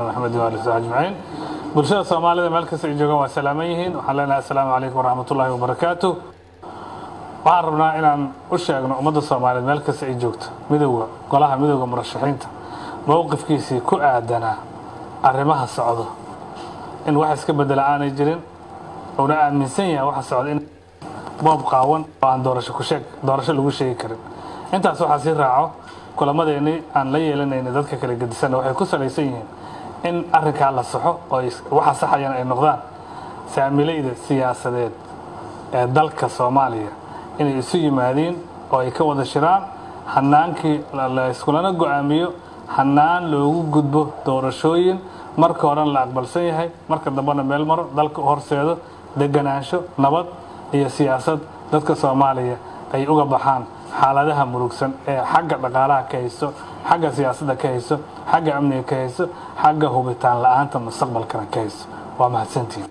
maxamed waali ajmaciin bulshada soomaalida meel kasta ay joogaan waa salaaman yihiin waxaan leenahay assalaamu calaykum waraxmatullaahi wabarakaatu waxaan rabnaa inaan u sheegno ummadda soomaaliyeed meel kasta ay joogto midowga golaha midowga murashaxiinta mowqifkiisii ku aadanaa arrimaha socdo in wax iska bedela aanay jirin uuna aaminsan yahay waxa socda in boob qaawan oo aan doorasho ku sheeg doorasho lagu sheegi karin intaas waxaa sii raaco kulamadeennii aan la yeelanayna dadka kala gedisanna waxay ku salaysan yihiin in arrinkaa la saxo oo waxa saxayana ay noqdaan saamilayda siyaasadeed ee dalka soomaaliya inay isu yimaadiin oo ay ka wada shiraan hanaankii la iskulana go-aamiyo hanaan loogu gudbo doorashooyin marka horena la aqbalsan yahay marka dambena meel maro dalka horseedo deganaansho nabad iyo siyaasad dadka soomaaliya ay uga baxaan xaaladaha murugsan ee xagga dhaqaalaha ka hayso xagga siyaasadda ka hayso xagga amniga ka hayso xagga hubitaan la-aanta mustaqbalkana ka hayso waa mahadsantihin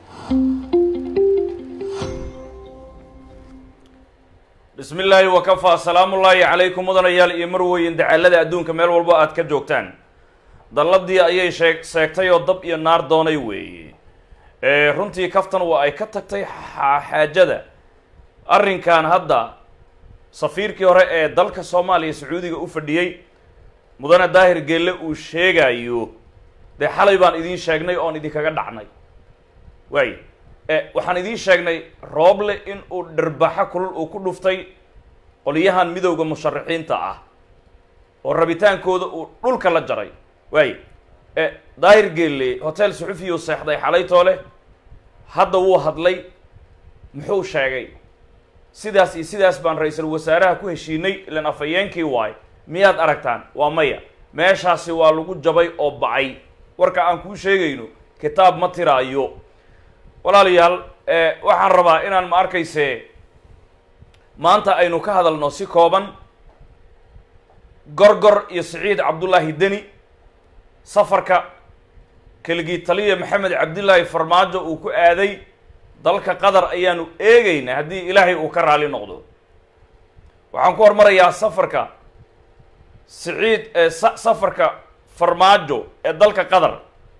bismi illaahi wakafaa salaamullaahi calaykum mudanayaal iyo marweyn dacaalada adduunka meel walbo aad ka joogtaan dalladii ayay sheeg sheegtay oo dab iyo naar doonay weeye runtii kaftan waa ay ka tagtay xaajada arrinkan hadda safiirkii hore ee dalka soomaaliya sacuudiga u fadhiyey mudane daahir geelle uu sheegayo dee xalay baan idiin sheegnay oon idinkaga dhacnay waay waxaan idiin sheegnay rooble in uu dharbaxo kulul uu ku dhuftay qolyahan midowda musharaxiinta ah oo rabitaankooda uu dhulka la jaray waay daahir geelle hotel suxufiyu seexday xalaytoole hadda wuu hadlay muxuu sheegay sidaas iyo sidaas baan ra-iisul wasaaraha ku heshiinay ilan afhayeenkii waay miyaad aragtaan waa maya meeshaasi waa lagu jabay oo bacay warka aan kuu sheegayno kitaab ma tiraayo walaalayaal waxaan rabaa inaan ma arkayse maanta aynu ka hadalno si kooban gorgor iyo siciid cabdullaahi deni safarka keligii taliya maxamed cabdillaahi farmaajo uu ku aaday dalka qatar ayaanu eegaynaa haddii ilaahay uu ka raali noqdo waxaan ku hormarayaa safarka siciid safarka farmaajo ee dalka qatar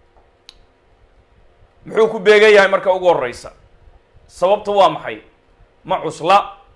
muxuu ku beegan yahay marka ugu horeysa sababta waa maxay ma cusla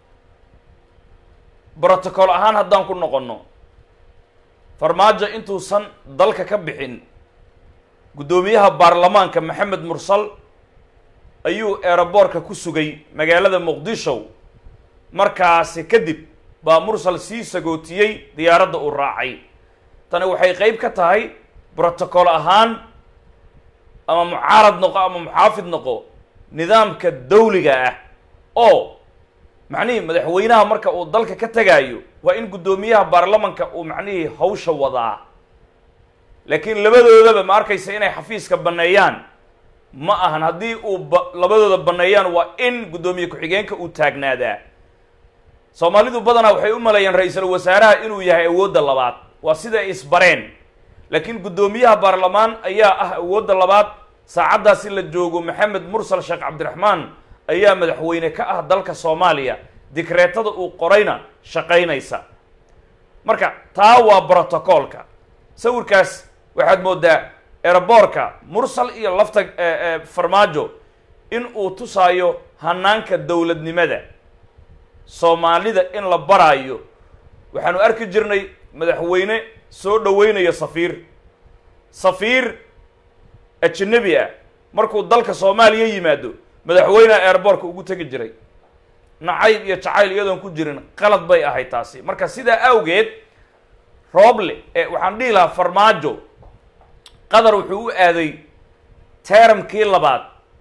brotocol ahaan haddaan ku noqonno farmaajo intuusan dalka ka bixin guddoomiyaha baarlamaanka maxamed mursal ayuu eeraboorka ku sugay magaalada muqdisho markaasi kadib baa mursal sii sagootiyey diyaaradda uu raacay tani waxay qeyb ka tahay brotocol ahaan ama mucaarad noqo ama muxaafid noqo nidaamka dawliga ah oo macnihii madaxweynaha marka uu dalka ka tegaayo waa in guddoomiyaha baarlamanka uu macnihii hawsha wadaa laakiin labadoodaba ma arkaysa inay xafiiska banneeyaan ma ahan haddii uu ba labadooda banneeyaan waa in guddoomiye ku-xigeenka uu taagnaadaa soomaalidu badanaa waxay u maleeyaan ra-iisul wasaaraha inuu yahay awoodda labaad waa sida ay isbareen laakiin guddoomiyaha baarlamaan ayaa ah awoodda labaad saacaddaasi la joogo maxamed mursal sheekh cabdiraxmaan ayaa madaxweyne ka ah dalka soomaaliya dikreetada uu qorayna shaqaynaysa marka taa waa brotocoolka sawirkaas waxaad moodaa eraboorka mursal iyo lafta farmaajo in uu tusaayo hanaanka dowladnimada soomaalida in la baraayo waxaanu arki jirnay madaxweyne soo dhaweynayo safiir safiir ajanabi ah markuu dalka soomaaliya yimaado madaxweyneha airboortka ugu tegi jiray nacayb iyo jacayl iyadoon ku jirin qalad bay ahayd taasi marka sidaa awgeed rooble ee waxaan dhihi lahaa farmaajo qatar wuxuu u aaday teeramkii labaad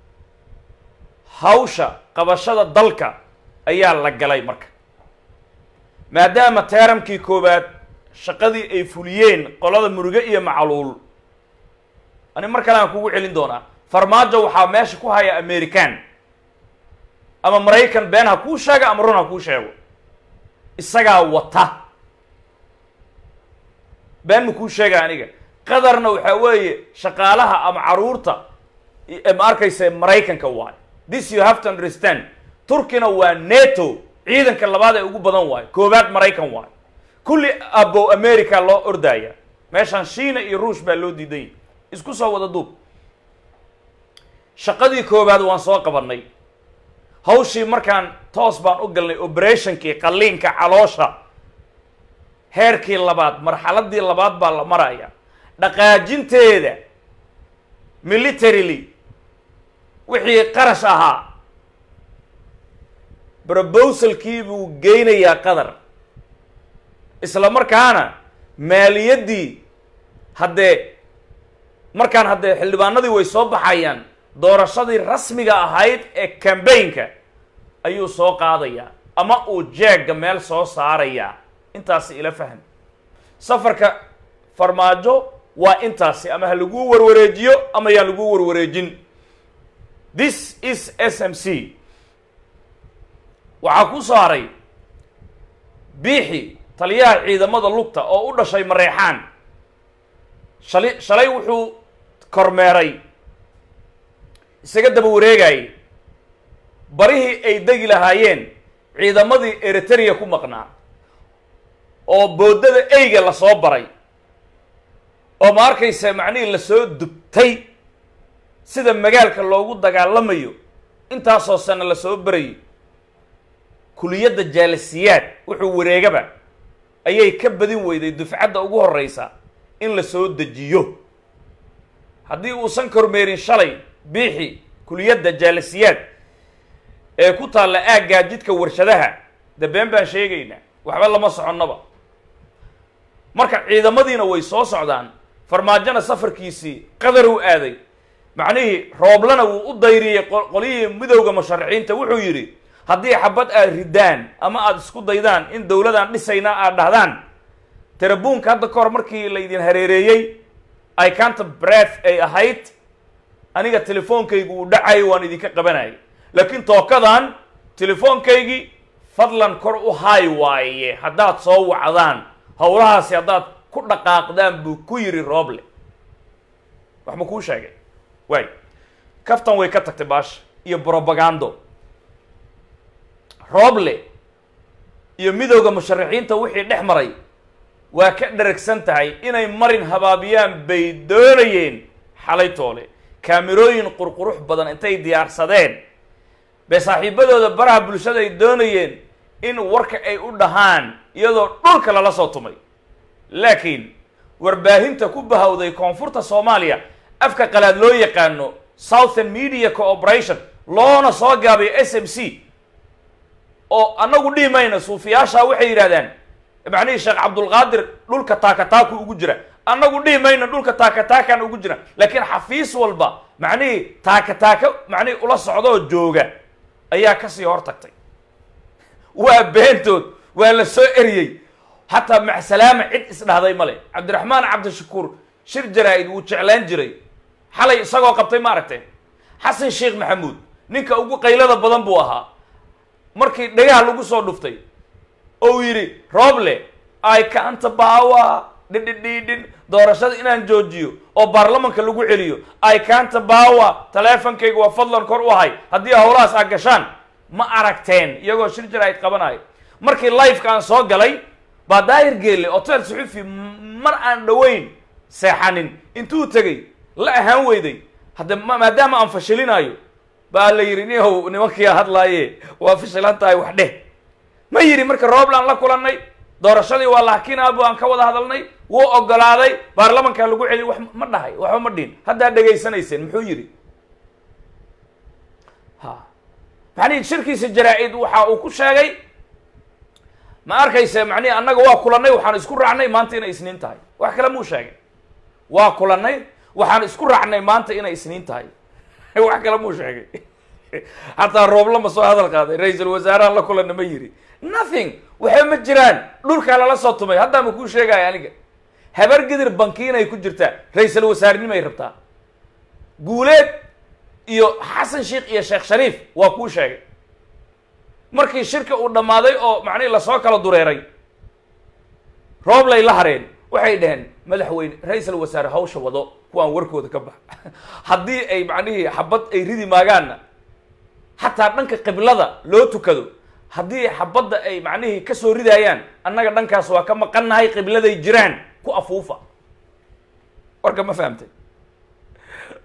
hawsha qabashada dalka ayaa la galay marka maadaama teeramkii koowaad shaqadii ay fuliyeen qolada muruge iyo macluul ani mar kale aan kugu celin doonaa farmaajo waxaa meesha ku haya american ama maraykan been ha kuu sheega ama run ha kuu sheego isagaa wata been ma kuu sheega aniga qadarna waxaa weeye shaqaalaha ama caruurta ma arkaysa maraykanka waayo this you have to understand turkina waa neto ciidanka labaad ee ugu badan waayo koowaad maraykan waayo kulli abow america loo ordaya meeshaan shiina iyo ruush baa loo diidan yahy isku soo wada duub shaqadii koowaad waan soo qabannay hawshii markaan toos baan u galnay operationkii qalliinka caloosha heerkii labaad marxaladii labaad baa la maraya dhaqaajinteeda militarily wixii qarash ahaa brobosalkii buu geynayaa qadar isla markaana maaliyaddii haddee markaan haddee xildhibaanadii way soo baxayaan doorashadii rasmiga ahayd ee cambaynka ayuu soo qaadayaa ama uu jeegga meel soo saarayaa intaasi ila fahm safarka farmaajo waa intaasi ama ha laguu warwareejiyo ama yaan laguu warwareejin this is s m c waxaa ku soo haray biixi taliyaha ciidamada lugta oo u dhashay mareexaan shali shalay wuxuu kormeeray isaga daba wareegayay barihii ay degi lahaayeen ciidamadii eritrea ku maqnaa oo boodada eyga lasoo baray oo ma arkaysa macnihii lasoo dubtay sida magaalka loogu dagaalamayo intaasoo sano lasoo barayay kuliyadda jaalisiyaad wuxuu wareegaba ayay ka badin weyday dufcadda ugu horreysa in la soo dejiyo haddii uusan kormeerin shalay biixi kuliyadda jaalisiyaad ee ku taalla aaggaa jidka warshadaha de been baan sheegaynaa waxba lama soconnaba marka ciidamadiina way soo socdaan farmaajona safarkiisii qadar uu aaday macnihii rooblana wuu u dayriyey qolyihii midowda musharaxiinta wuxuu yidhi haddii xabad aad ridaan ama aada isku daydaan in dowladaan dhisaynaa aad dhahdaan terabuunka hadda ka hor markii laydin hareereeyey i canta breath ay ahayd aniga telefoonkaygu uu dhacayo waan idinka qabanayay laakiin tookadan telefoonkaygii fadlan kor u haay waaye haddaad soo wacdaan howlahaasi haddaad ku dhaqaaqdaan buu ku yidhi rooble wax ma kuu sheegay waay kaftan way ka tagtay baasha iyo brobagando rooble iyo midowda musharaxiinta wixii dhex maray waa ka dheragsan tahay inay marin habaabiyaan bay doonayeen xalay toole kaamirooyin qurqurux badan intay diyaarsadeen bay saaxiibadooda baraha bulshada ay doonayeen in warka ay u dhahaan iyadoo dhulka lala soo tumay laakiin warbaahinta ku bahawday koonfurta soomaaliya afka qalaad loo yaqaano southern media cooperation loona soo gaabay s m c oo annagu dhihi mayna suufiyaasha waxay yidhahdaan macnihii sheekh cabdulqaadir dhulka taakataaku ugu jira annagu dhihi mayna dhulka taakataakan ugu jira laakiin xafiis walba macnihii taakataaka macnihii ula socdaoo jooga ayaa kasii hor tagtay waa beentood waa la soo eriyey xataa macsalaama cid isdhahday male cabdiraxmaan cabdishakuur shir jaraa-id wuu jeclaan jiray xalay isagoo qabtay ma aragteen xasan sheekh maxamuud ninka ugu qaylada badan buu ahaa markii dhagaha lagu soo dhuftay ou yidhi rooble ay kaanta baawa dhidhidhiidhin doorashada inaan joojiyo oo baarlamanka lagu celiyo ay kaanta baawa taleefonkayga waa fadlan kor u ahay haddii howlahaas aad gashaan ma aragteen iyagoo shir jaraa'id qabanayo markii lifeka aan soo galay baa daahir geelle hotel suxufi mar aan dhoweyn seexanin intuu tegey la ahaan weyday hadde maadaama aan fashilinayo baa la yidhi nihow nimankiia hadlaaye waa fashilan tahay wax dheh ma yidhi marka rooblaan la kulannay doorashadii waa lahakinaabu aan ka wada hadalnay wuu ogolaaday baarlamankaa lagu celiy wax ma dhahay waxba ma dhihin haddaa dhegaysanayseen muxuu yidhi ha macnihi shirkiisa jaraa-id waxa uu ku sheegay ma arkayse macnihi annaga waa kulannay waxaan isku raacnay maanta inay isniin tahay wax kale muu sheegay waa kulannay waxaan isku raacnay maanta inay isniin tahay wax kale muu sheegay xataa rooble ma soo hadal qaaday ra-iisul wasaaraha la kulanna ma yidhi nothing waxba ma jiraan dhulkaa lala soo tumay haddaa ma kuu sheegaya aniga habar gidir bankiinay ku jirtaa ra-iisul wasaarnimay rabtaa guuleed iyo xasan sheikh iyo sheekh shariif waa kuu sheegay markii shirka uu dhammaaday oo macnihi lasoo kala dureeray rooblay la hareen waxay dhaheen madaxweyne ra-iisul wasaare hawsha wado kuwaan warkooda ka bax haddii ay macnihii xabad ay ridi maagaanna xataa dhanka qiblada loo tukado haddii xabadda ay macnihii kasoo ridaayaan annaga dhankaas waa ka maqannahay qibladay jiraan ku afuufa warka ma fahamtay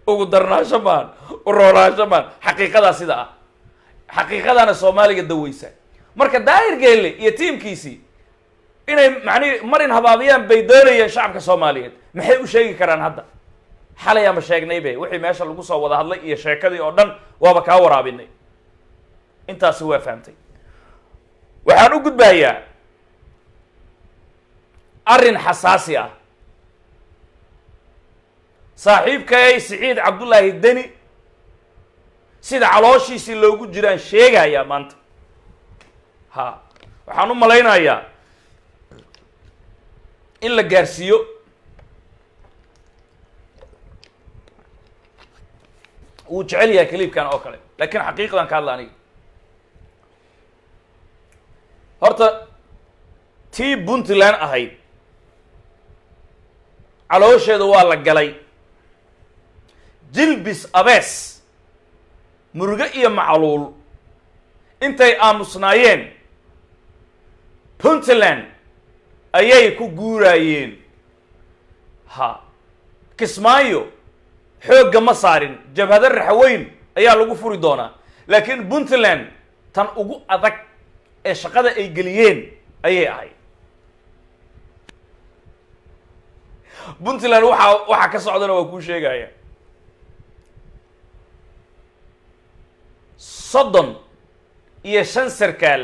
ugu darnaasho maan u roonaansho maan xaqiiqadaa sida ah xaqiiqadaana soomaaliga daweysa marka daahir geelle iyo tiimkiisii inay macnihi marin habaabiyaan bay doonayeen shacabka soomaaliyeed maxay u sheegi karaan hadda xalay ama sheegnay be wixii meesha lagu soo wada hadlay iyo sheekadii oo dhan waaba kaa waraabinay intaasi waa fahamtay waxaan u gudbayaa arrin xasaasi ah saaxiibkay siciid cabdullaahi deni sida calooshiisii loogu jiraan sheegayaa maanta ha waxaan u malaynayaa in la gaarsiiyo wuu jecel yahay kaliibkan oo kale laakiin xaqiiqdan ka hadla aniga horta tii puntland ahayd caloosheeda waa la galay jilbis abees muruge iyo macluul intay aamusnaayeen puntland ayay ku guuraayeen ha kismaayo xoogga ma saarin jabhado raxweyn ayaa lagu furi doonaa laakiin puntland tan ugu adag ee shaqada ay geliyeen ayay ahayd puntland waxaa waxaa ka socdana waa kuu sheegaya soddon iyo shan sarkaal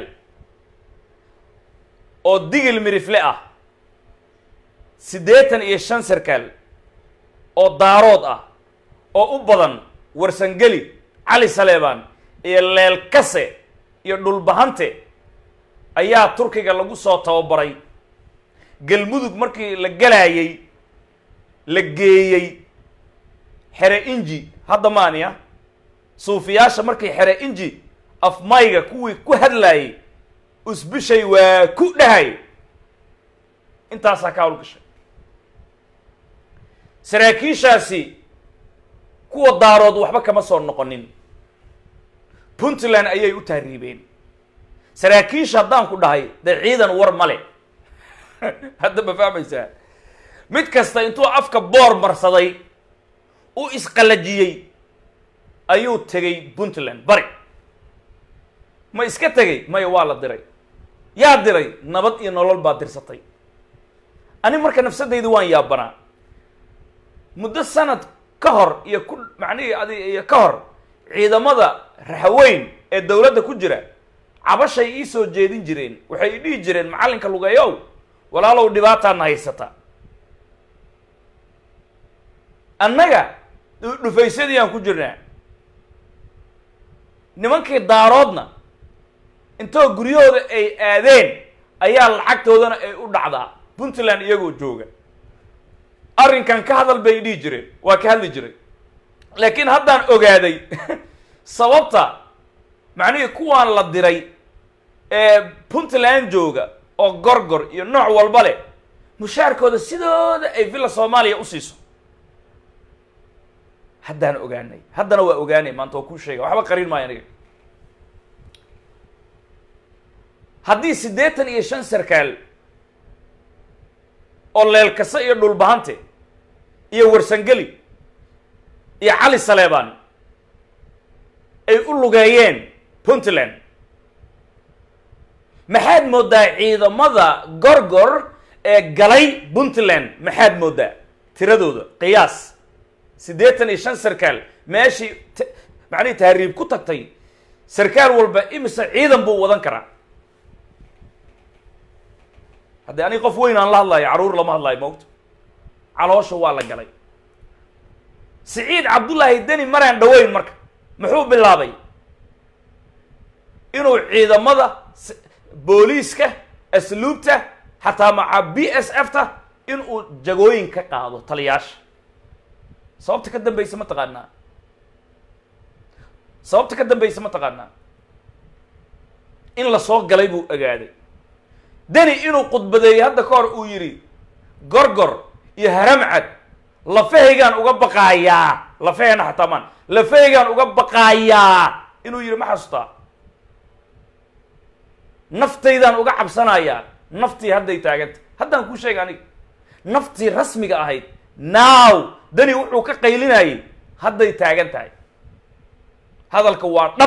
oo digil mirifle ah siddeetan iyo shan sarkaal oo daarood ah oo u badan warsangeli cali saleebaan iyo leelkase iyo dhulbahante ayaa turkiga lagu soo tababaray galmudug markii la galaayey la geeyey xere inji hadda maaniya suufiyaasha markii xere inji afmayga kuwii ku hadlaayey usbishay waa ku dhahay intaasaa ka hawlgashay saraakiishaasi kuwa daarood waxba kama soo noqonin puntland ayay u tahriibeen saraakiisha haddaan ku dhahay dee ciidan war male hadda ma fahmaysaa mid kasta intuu afka boor marsaday u isqalajiyey ayuu tegay puntland bari ma iska tegay maya waa la diray yaa diray nabad iyo nolol baa dirsatay ani marka nafsadaydu waan yaabanaa muddo sanad ka hor iyo ku macnihii adi iyo ka hor ciidamada raxweyn ee dowladda ku jira cabashay ii soo jeedin jireen waxay i dhihi jireen macallinka lugeeyow walaalow dhibaataana haysata annaga dhufaysadii aan ku jirnaa nimankii daaroodna intoo guryahooda ay aadeen ayaa lacagtoodana ay u dhacdaa puntland iyagoo jooga arrinkan ka hadal bay dhihi jireen waa ka hadli jiray laakiin haddaan ogaaday sababta macnihii kuwaan la diray ee puntland jooga oo gorgor iyo nooc walba leh mushaarkooda sidooda ay villa soomaaliya u siiso haddaan ogaanay haddana waa ogaanay maanta waa kuu sheega waxba qarin maayo aniga haddii siddeetan iyo shan sarkaal oo leelkase iyo dhulbahante iyo warsangeli iyo cali saleebaan ay u lugeeyeen puntland maxaad mooddaa ciidamada gorgor ee galay puntland maxaad mooddaa tiradooda qiyaas siddeetan iyo shan sarkaal meeshii t macnihii tahriib ku tagtay sarkaal walba imise ciidan buu wadan karaa haddii aniga qof weyn aan la hadlayo carruur lama hadlayo moogta caloosha waa la galay siciid cabdullaahi deni maraan dhaweyn marka muxuu bilaabay inuu ciidamada booliiska asluubta xataa maca b s f ta inuu jagooyin ka qaado taliyaasha sababta ka dambaysa ma taqaanaa sababta ka dambaysa ma taqaanaa in la soo galay buu ogaaday deni inuu khudbadeeyey hadda ka hor uu yidhi gorgor iyo haramcad lafahaygaan uga baqaayaa lafahayna xataa maan lafahaygaan uga baqaayaa inuu yidhi ma xasuustaa naftaydaan uga cabsanayaa naftii hadday taaganta haddaan kuu sheega aniga naftii rasmiga ahayd now deni wuxuu ka qaylinayay hadday taagan tahay hadalka waa dhab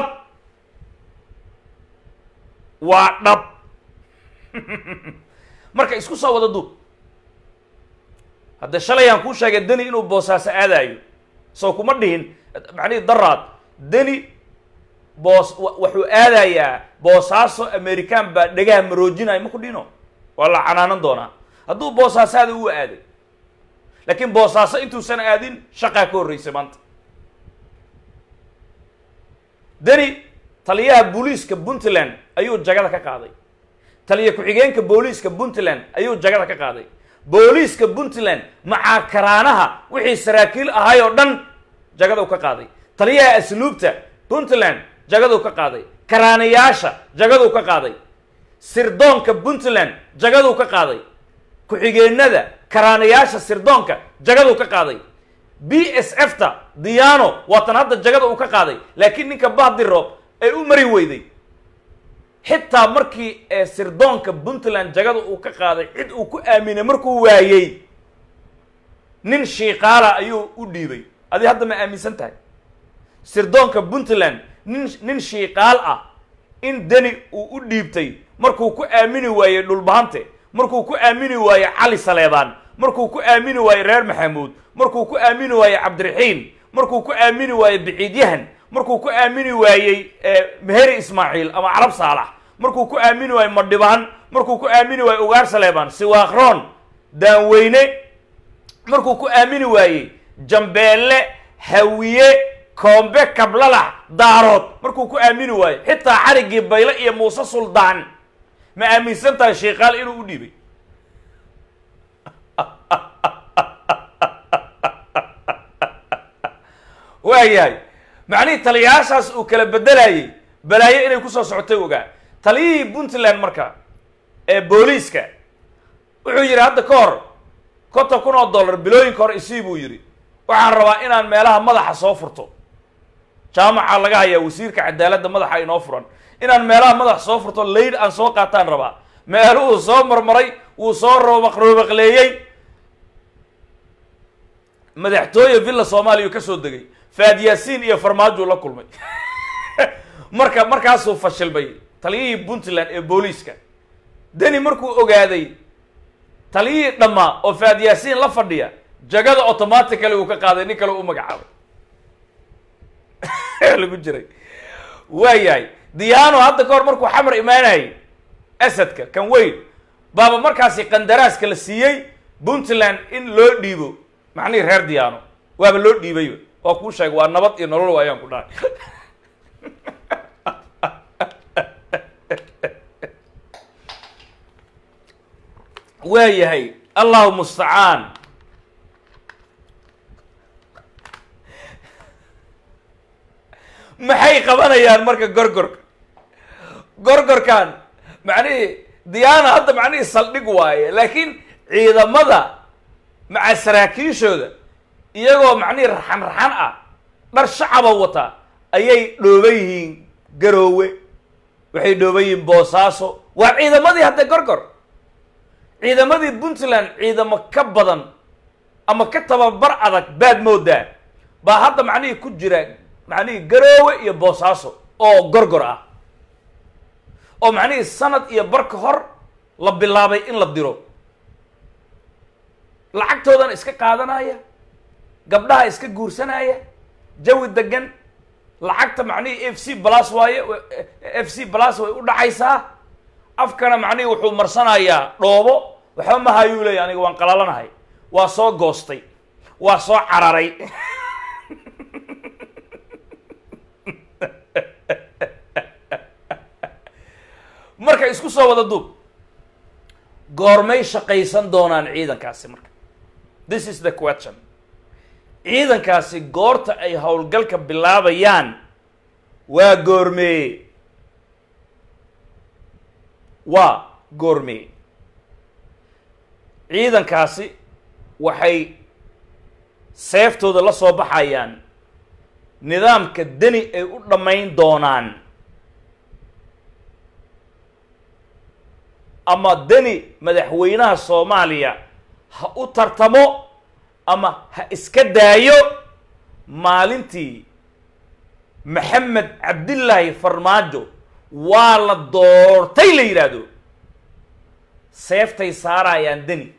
waa dhab marka isku soo wada duub hadda shalay aan kuu sheegay deni inuu boosaaso aadaayo soo kuma dhihin macnihii daraad deni boos wuxuu aadayaa boosaaso american baa dhegaha maroojinaya ma ku dhino waa la canaanan doonaa hadduu boosaaso aada u aaday laakiin boosaaso intuusan aadin shaqaa ka horreysay maanta deni taliyaha booliiska puntland ayuu jagada ka qaaday taliya ku-xigeenka booliiska puntland ayuu jagada ka qaaday booliiska puntland macaa karaanaha wixii saraakiil ahay oo dhan jagada u ka qaaday taliyaha asluubta puntland jagaduu ka qaaday karaanayaasha jagaduu ka qaaday sirdoonka puntland jagaduu ka qaaday ku-xigeenada karaanayaasha sirdoonka jagaduu ka qaaday b s f ta diano waatan hadda jagada uu ka qaaday laakiin ninka bahdiro ay u mari weyday xitaa markii ee sirdoonka puntland jagada uu ka qaaday cid uu ku aaminay markuu waayey nin shiikaala ayuu u dhiibay adi hadda ma aaminsan tahay sirdoonka puntland nin nin shiikaal ah in deni uu u dhiibtay markuu ku aamini waayey dhulbahante markuu ku aamini waayey cali saleebaan markuu ku aamini waayey reer maxamuud markuu ku aamini waayey cabdiraxiim markuu ku aamini waayey biciidyahan markuu ku aamini waayey meheri ismaaciil ama carab saalax markuu ku aamini waayey madhibaan markuu ku aamini waayey ugaar saleebaan siwaakroon daanweyne markuu ku aamini waayey jambeelle hawiye koombe kablalax daarood markuu ku aamini waayo xitaa xarigii bayle iyo muuse suldaan ma aaminsan tahay shiikaal inuu u dhiibay waayahay macnihii taliyayaashaas uu kala bedelayay balaayo inay kusoo socotay ogaa taliyihii puntland marka ee booliiska wuxuu yidhi hadda ka hor konton kun oo dollar bilooyinka hore isii buu yidhi waxaan rabaa inaan meelaha madaxa soo furto jaamaca laga hayaa wasiirka cadaaladda madaxa inoo furan inaan meelaha madaxa soo furto layd aan soo qaataan rabaa meeluhuu soo marmaray wuu soo roobaq roobaqleeyey madaxtooye villa soomaaliya ka soo degay faad yaasiin iyo farmaajuu la kulmay marka markaasuu fashilmay taliyihii puntland ee booliiska deni markuu ogaaday taliyihii dhammaa oo faad yaasiin la fadhiya jagada automatically uu ka qaaday nin kale u magacaabay lagu jiray waayahay diyaano hadda ka hor markuu xamar imaanayay asadka kan weyn baaba markaasi qandaraaska la siiyey puntland in loo dhiibo macnihii reer diyaano waaba loo dhiibayba waa kuu sheegay waa nabad iyo nolol waayaan ku dhahay waayahay allahu mustacaan maxay qabanayaan marka gorgorka gorgorkan macnihii diyaana hadda macnihii saldhig waaye laakiin ciidamada maca saraakiishooda iyagoo macnihii raxan raxan ah dhar shacaba wata ayay dhooban yihiin garoowe waxay dhooban yihiin boosaaso waa ciidamadii hadda gorgor ciidamadii puntland ciidamo ka badan ama ka tababar adag baad moodaa baa hadda macnihii ku jira macnihii garoowe iyo boosaaso oo gorgor ah oo macnihii sanad iyo bar ka hor la bilaabay in la diro lacagtoodana iska qaadanaya gabdhaha iska guursanaya jawi degan lacagta macnihii f c blas waaye f c blas way u dhacaysaa afkana macnihii wuxuu marsanayaa dhoobo waxba mahayuu leeya aniga waan qalalanahay waa soo goostay waa soo cararay marka isku soo wada duub goormay shaqaysan doonaan ciidankaasi marka this is the question ciidankaasi goorta ay howlgalka bilaabayaan waa goormeeye waa goormeeye ciidankaasi waxay seeftooda la soo baxayaan nidaamka deni ay u dhammayn doonaan ama deni madaxweynaha soomaaliya ha u tartamo ama ha iska daayo maalintii maxamed cabdillaahi farmaajo waa la doortay la yidhaahdo seeftay saarayaan deni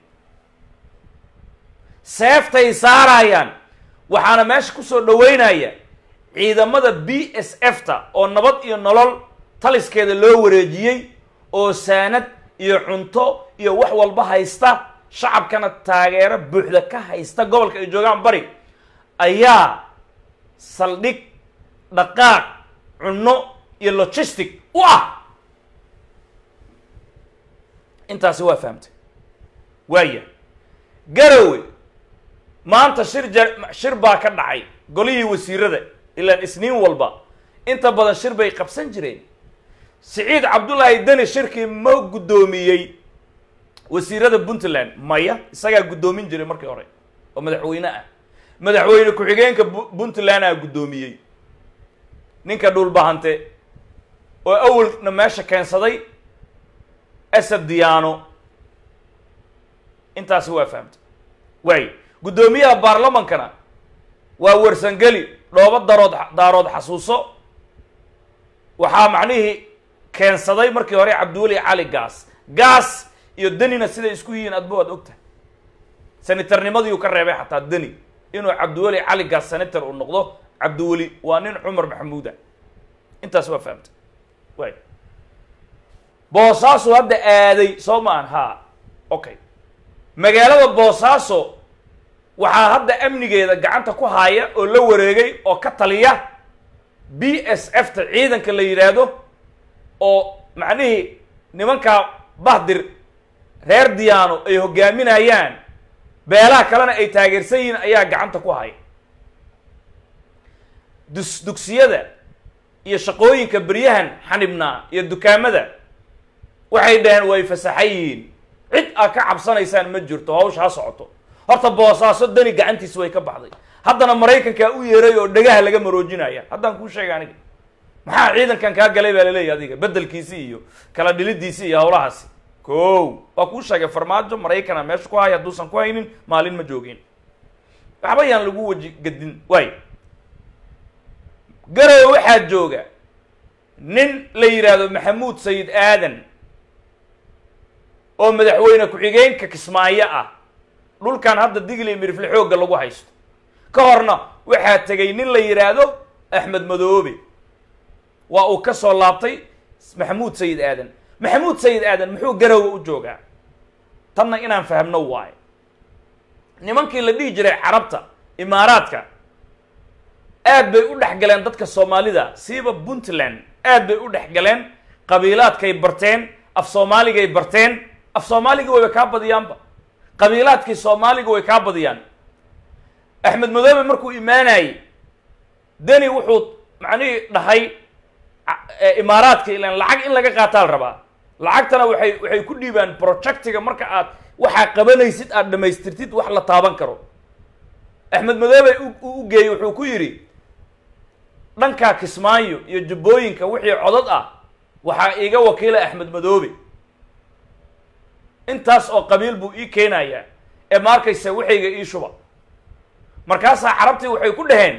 seeftay saarayaan waxaana meesha kusoo dhaweynaya ciidamada b s f ta oo nabad iyo nolol taliskeeda loo wareejiyey oo saanad iyo cunto iyo wax walba haysta shacabkana taageero buuxda ka haysta gobolka ay joogaan bari ayaa saldhig dhaqaaq cunno iyo logistic u ah intaasi waa fahamtay waaya garowe maanta shir ja shir baa ka dhacay golihii wasiirada ilaan isniin walba inta badan shir bay qabsan jireen siciid cabdullaahi deni shirkii ma guddoomiyey wasiirada puntland maya isagaa guddoomin jiray markii hore oo madaxweyne ah madaxweyne ku-xigeenka puntland aa guddoomiyey ninka dhulbahante oo awalna meesha keensaday asad diyaano intaasi waa fahamtay waay guddoomiyaha baarlamankana waa warsangeli dhoobo darood daarood xasuuso waxaa macnihii keensaday markii hore cabdiweli cali gaas gaas iyo denina siday isku yihiin adba waad ogtahay senatarnimadiiu ka reebay xataa deni inuu cabdiweli cali gaas senator uu noqdo cabdiweli waa nin cumar maxamuuda intaas waa fahamtay waay boosaaso hadda aaday soo ma an ha okay magaalada boosaaso waxaa hadda amnigeeda gacanta ku haaya oo la wareegay oo ka taliya b s f ta ciidanka la yidhaahdo oo macnihii nimankaa bahdir reer diyaano ay hogaaminayaan beelaha kalena ay taageersan yihiin ayaa gacanta ku haya dus dugsiyada iyo shaqooyinka beryahan xanibnaa iyo dukaamada waxay dhaheen way fasaxan yihiin cid aad ka cabsanaysaan ma jirto hawsha ha socoto horta boosaaso dani gacantiisa way ka baxday haddana maraykankaa u yeeray oo dhagaha laga maroojinaya haddaan kuu sheega aniga maxaa ciidankan kaa galay baa laleeyahy adiga bedelkiisi iyo kala dhilidiisi iyo hawlahaasi ko waa kuu sheegay farmaajo maraykana meesha ku haya hadduusan ku haynin maalin ma joogin waxba yaan lagu waji gadin waay garowe waxaa jooga nin la yidhaahdo maxamuud sayid aadan oo madaxweyne ku-xigeenka kismaayo ah dhulkan hadda digli mirifle xoogga lagu haysto ka horna waxaa tegay nin la yidhaahdo axmed madoobe waa uu ka soo laabtay maxamuud sayid aadan maxamuud sayid aadan muxuu garowe u joogaa tanna inaan fahamno waayo nimankii la dhihi jiray carabta imaaraadka aad bay u dhex galeen dadka soomaalida siiba puntland aad bay u dhex galeen qabiilaadkay barteen af soomaaligay barteen af soomaaligii wayba kaa badiyaanba qabiilaadkii soomaaliga way kaa badiyaan axmed madoobe markuu imaanayey deni wuxuu macnihii dhahay imaaraadka ilan lacag in laga qaataa la rabaa lacagtana waxay waxay ku dhiibaan projectiga marka aad waxaa qabanaysid aad dhamaystirtid wax la taaban karo axmed madoobe u geeyey wuxuu ku yidhi dhankaa kismaayo iyo jubbooyinka wixii codad ah waxaa iiga wakiila axmed madoobe intaas oo qabiil buu ii keenayaa ee ma arkaysa waxayga ii shuba markaasaa carabtii waxay ku dhaheen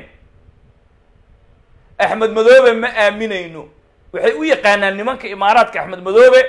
axmed madoobe ma aaminayno waxay u yaqaanaan nimanka imaaraadka axmed madoobe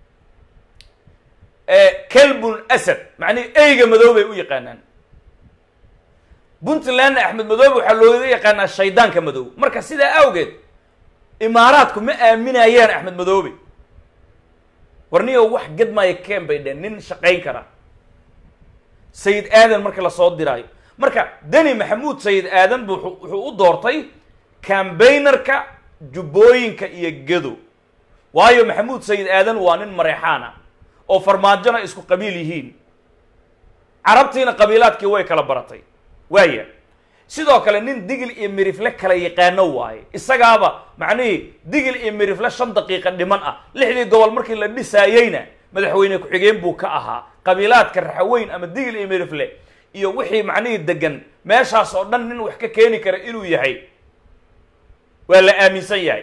kelbun asad macnihi eyga madoobay u yaqaanaan puntlandna axmed madoobe waxaa looga yaqaanaa shaydaanka madow marka sidaa awgeed imaaraadku ma aaminayaan axmed madoobe warniyo wax gadmaayo keen bay dheen nin shaqayn kara sayid aadan marka lasoo diraayo marka deni maxamuud sayid aadan bu wuxuu u doortay cambaynarka jubbooyinka iyo gedo waayo maxamuud sayid aadan waa nin mareexaana oo farmaajona isku qabiil yihiin carabtiina qabiilaadkii way kala baratay waaya sidoo kale nin digil iyo mirifle kala yaqaano waaye isagaaba macnihii digil iyo mirifle shan daqiiqa dhiman ah lixdii gobol markii la dhisaayeyna madaxweyne ku-xigeen buu ka ahaa qabiilaadka raxaweyn ama digil iyo mirifle iyo wixii macnihii degan meeshaas oo dhan nin wax ka keeni kara inuu yahay waa la aaminsan yahay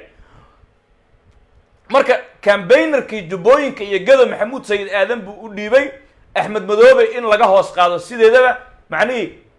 marka cambaynarkii jubbooyinka iyo gado maxamuud sayid aadan buu u dhiibay axmed madoobe in laga hoos qaado sideedaba macnihii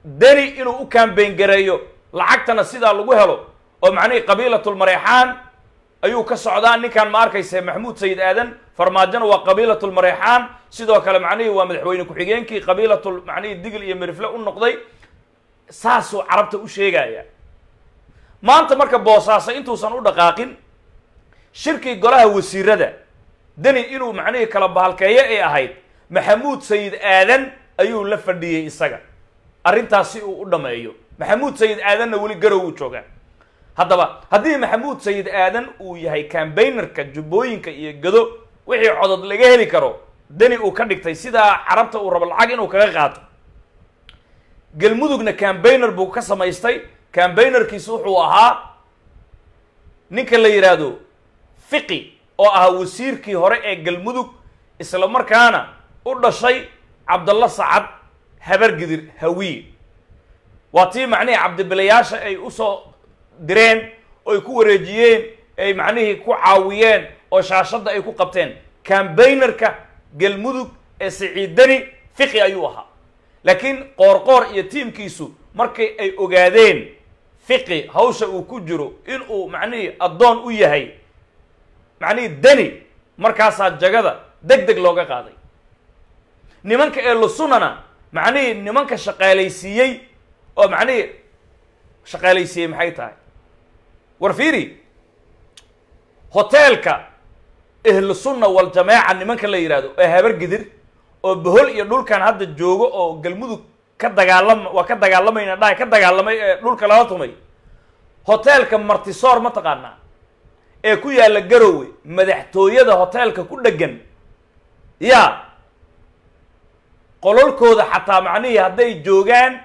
deni inuu u kaambeyn gareeyo lacagtana sidaa lagu helo oo macnihii qabiilatulmareexaan ayuu ka socdaa ninkan ma arkayse maxamuud sayid aadan farmaajona waa qabiilatulmareexaan sidoo kale macnihii waa madaxweyne ku-xigeenkii qabiilatul macnihii digil iyo mirifle u noqday saasuu carabta u sheegaya maanta marka boosaaso intuusan u dhaqaaqin shirkii golaha wasiirada deni inuu macnihii kala bahalkeeyo ay ahayd maxamuud sayid aadan ayuu la fadhiyey isaga arrintaas si uu u dhameeyo maxamuud sayid aadanna weli garow uu joogaa haddaba haddii maxamuud sayid aadan uu yahay cambaynerka jubbooyinka iyo gado wixii codod laga heli karo deni uu ka dhigtay sidaa carabta uu rabo lacag inuu kaga qaato galmudugna cambayner buu ka samaystay cambaynerkiisu wuxuu ahaa ninka la yidhaahdo fiqi oo ahaa wasiirkii hore ee galmudug isla markaana u dhashay cabdalla sacad habargidir hawiye waa tii macnihii cabdibilayaasha ay usoo direen oo ay ku wareejiyeen ay macnihii ku caawiyeen oo shaashadda ay ku qabteen cambaynerka galmudug ee siciidani fiqi ayuu ahaa laakiin qoorqoor iyo tiimkiisu markay ay ogaadeen fiqi hawsha uu ku jiro inuu macnihii addoon u yahay macnihii deni markaasaa jagada deg deg looga qaaday nimanka ee lusunana macnihii nimanka shaqaalaysiiyey oo macnihii shaqaalaysiiyey maxay tahay war fiiri hoteelka ahlu sunna waljamaaca nimanka la yidhahdo ee habargidir oo bohol iyo dhulkan hadda joogo oo galmudug ka dagaalama waa ka dagaalamayna dhahay ka dagaalamay ee dhulka lala tumay hoteelka martisoor ma taqaanaa ee ku yaalla garowe madaxtooyada hoteelka ku dheggan yaa qololkooda xataa macnihii hadday joogaan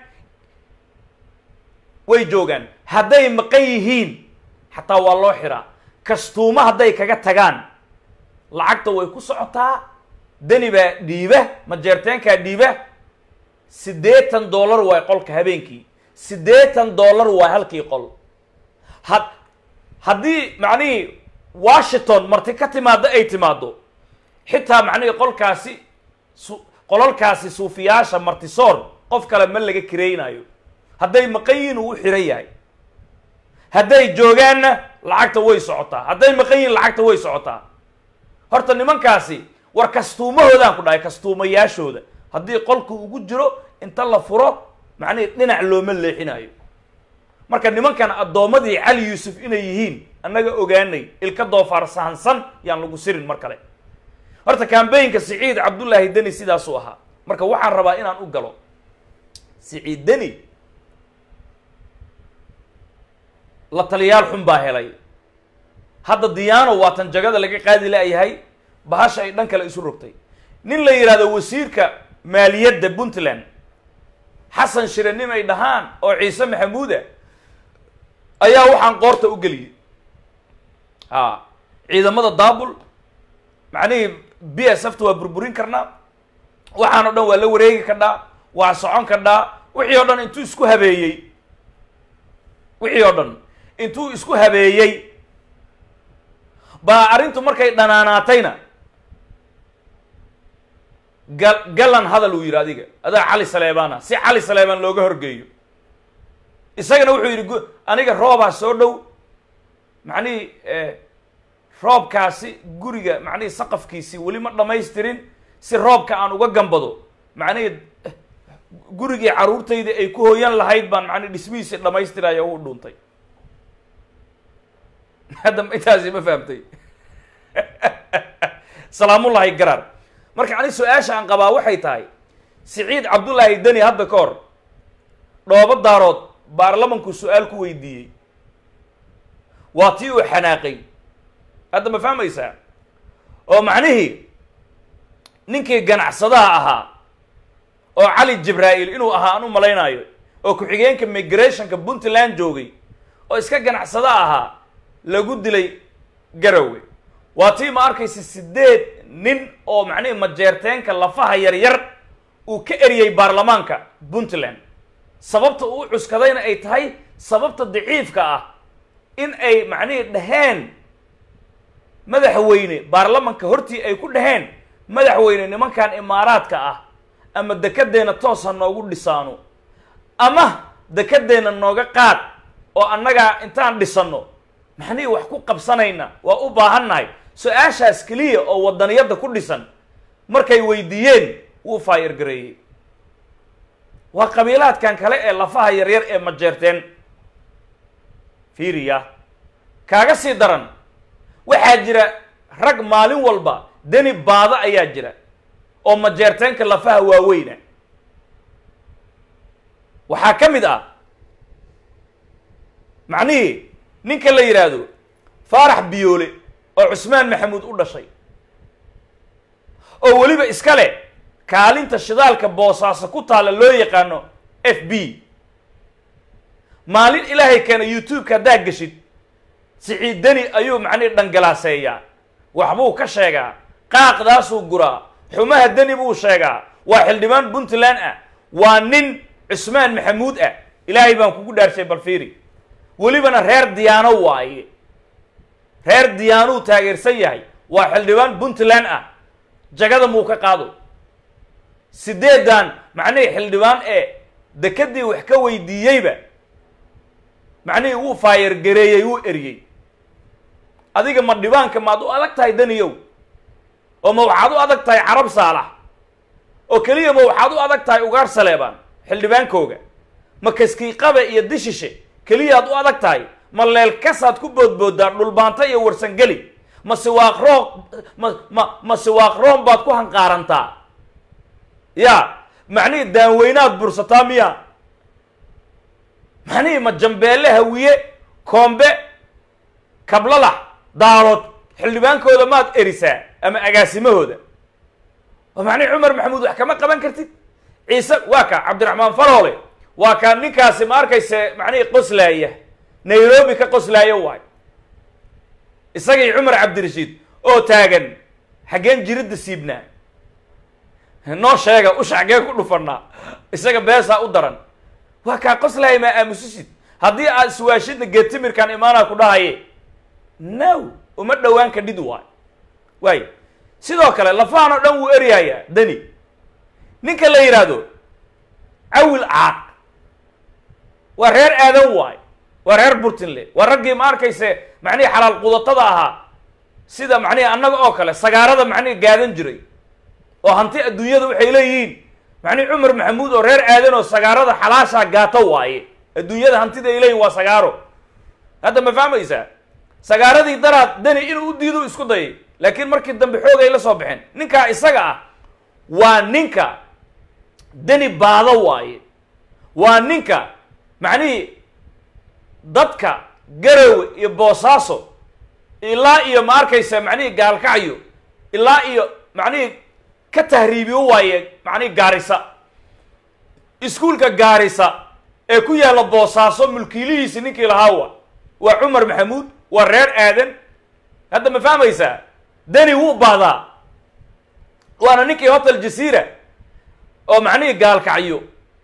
way joogaan hadday maqan yihiin xataa waa loo xiraa kastuumo hadday kaga tagaan lacagta way ku socotaa deni baa dhiiba majeerteenkaa dhiiba siddeetan dollar waay qolka habeenkii siddeetan dollar waay halkii qol had haddii macnihii washington marti ka timaado ay timaado xitaa macnihii qolkaasi su qolalkaasi suufiyaasha martisoor qof kale ma laga kiraynayo hadday maqan yihiin uu u xiran yahay hadday joogaanna lacagta way socotaa hadday maqan yihiin lacagta way socotaa horta nimankaasi war kastuumahoodaan ku dhahay kastuumayaashooda haddii qolku ugu jiro inta la furo macnihii dhinac looma leexinayo marka nimankan addoommadii cali yuusuf inay yihiin annaga ogaanay ilka doofaar sahansan yaan lagu sirin mar kale horta cambaynka siciid cabdullaahi deni sidaasuu ahaa marka waxaan rabaa inaan u galo siciid deni la taliyaal xun baa helay hadda diyaano waatan jagada laga qaadi laayahay bahasha ay dhan kale isu rogtay nin la yidhahdo wasiirka maaliyadda puntland xasan shire nin ay dhahaan oo ciise maxamuuda ayaa waxaan qoorta u geliyey ha ciidamada daabul macnihii b s f ta waa burburin karnaa waxaan o dhan waa la wareegi kadhaa waa socon kadhaa wixii o dhan intuu isku habeeyey wixii oo dhan intuu isku habeeyey baa arrintu markay dhanaanaatayna gal galan hadal uu yidhi adiga adaa cali saleebaana si cali saleebaan looga horgeeyo isagana wuxuu yidhi gu- aniga roobaa soo dhow macnihii roobkaasi guriga macnihii saqafkiisii weli ma dhamaystirin si roobka aan uga gambado macnihii gurigii carruurtayda ay ku hoyan lahayd baan macnihi dhismihiisi dhamaystiraya u dhuuntay hadda intaasi ma fahamtay salaamullahi garaar marka ani su-aasha aan qabaa waxay tahay siciid cabdullaahi deni hadda ka hor dhoobo daarood baarlamanku su-aal ku weydiiyey waa tii uu xanaaqay hadda ma fahmaysaa oo macnihii ninkii ganacsadaha ahaa oo cali jibraa'iil inuu ahaa aan u malaynaayo oo ku-xigeenka migrationka puntland joogay oo iska ganacsado ahaa lagu dilay garowe waa tii ma arkaysa sideed nin oo macnihii majeerteenka lafaha yaryar uu ka eriyey baarlamaanka puntland sababta uu cuskadayna ay tahay sababta daciifka ah in ay macnihii dhaheen madaxweyne baarlamanka hortii ay ku dhaheen madaxweyne nimankan imaaraadka ah ama dekeddeena toos ha noogu dhisaano ama dekadeenna nooga qaad oo annagaa intaan dhisanno maxnii wax ku qabsanayna waa u baahannahay su-aashaas keliya oo wadaniyadda ku dhisan markay weydiiyeen wuu faayir gareeyey waa qabiilaadkan kale ee lafaha yaryar ee majeerteen fiiriya kaaga sii daran waxaa jira rag maalin walba deni baado ayaa jira oo majeerteenka lafaha waaweyna waxaa ka mid ah macnihii ninka la yidhaahdo faarax biyoole oo cusmaan maxamuud u dhashay oo weliba iska leh kaalinta shidaalka boosaaso ku taalla loo yaqaano f b maalin ilaahay keena youtube-ka haddaa geshid siciid deni ayuu macnihi dhangalaaseeyaa waxbuu ka sheegaa qaaqdaasuu guraa xumaha deni buu sheegaa waa xildhibaan puntland ah waa nin cusmaan maxamuud ah ilaahay baan kugu dhaarshay balfiiri welibana reer diyaano waaye reer diyaanuu taageersan yahay waa xildhibaan puntland ah jagada muu ka qaado sideedan macnihii xildhibaan ee dekadii wax ka weydiiyeyba macnihii wuu faayar gareeyey wuu eriyey adiga ma dhibaanka maad u adag tahay daniyow oo ma waxaad u adag tahay carab saalax oo keliya ma waxaad u adag tahay ugaar saleebaan xildhibaankooga ma kaskiiqabe iyo dishishe keliyaad u adag tahay ma leelkasaad ku boodboodaa dhulbaanta iyo warsangeli ma siwaaq roog ma ma ma siwaaq room baad ku hanqaarantaa ya macnihii daanweynaad bursataa miya macnihii ma jambeelle hawiye koombe kablalax daarood xildhibaankooda maad erisaa ama agaasimahooda oo macnihi cumar maxamuud wax kama qaban kartid ciise waa ka cabdiraxmaan faroole waa kaa ninkaasi ma arkayse macnihii qoslaaya nairobi ka qoslaaya waay isagii cumar cabdirashiid oo taagan xaggeen jiridda siibnaa noo sheega usha xaggee ku dhufanaa isaga beesaa u daran waa kaa qoslaaya maa aamusisid haddii aad iswaashidna geetimirkaan imaanaa ku dhahaye no uma dhowaan kadhid waay waay sidoo kale lafahan oo dhan wuu eryayaa dani ninka la yidhaahdo cawil caaq waa reer aadan waay waa reer burtinle waa raggii ma arkayse macnihi xalaal qudatada ahaa sida macnihi annaga oo kale sagaarada macnihi gaadan jiray oo hanti adduunyada waxay leeyihiin macnihi cumar maxamuud oo reer aadan oo sagaarada xalaashaa gaato waaye adduunyada hantida ay leeyihin waa sagaaro hadda ma fahmaysaa sagaaradii daraad dani inuu u diido isku dayay laakiin markii dambe xoog ay la soo baxeen ninkaa isaga ah waa ninka dani baado waaye waa ninka macnihii dadka garowe iyo boosaaso ilaa iyo ma arkaysa macnihii gaalkacyo ilaa iyo macnihii ka tahriibiyo waaye macnihii gaarisa iskuulka gaarisa ee ku yaalla boosaaso mulkiilihiisi ninkii lahaawa waa cumar maxamuud waa reer aadan hadda ma fahmaysaa dani wuu baadaa waana ninkii hotel jasiira oo macnihii gaalkacyo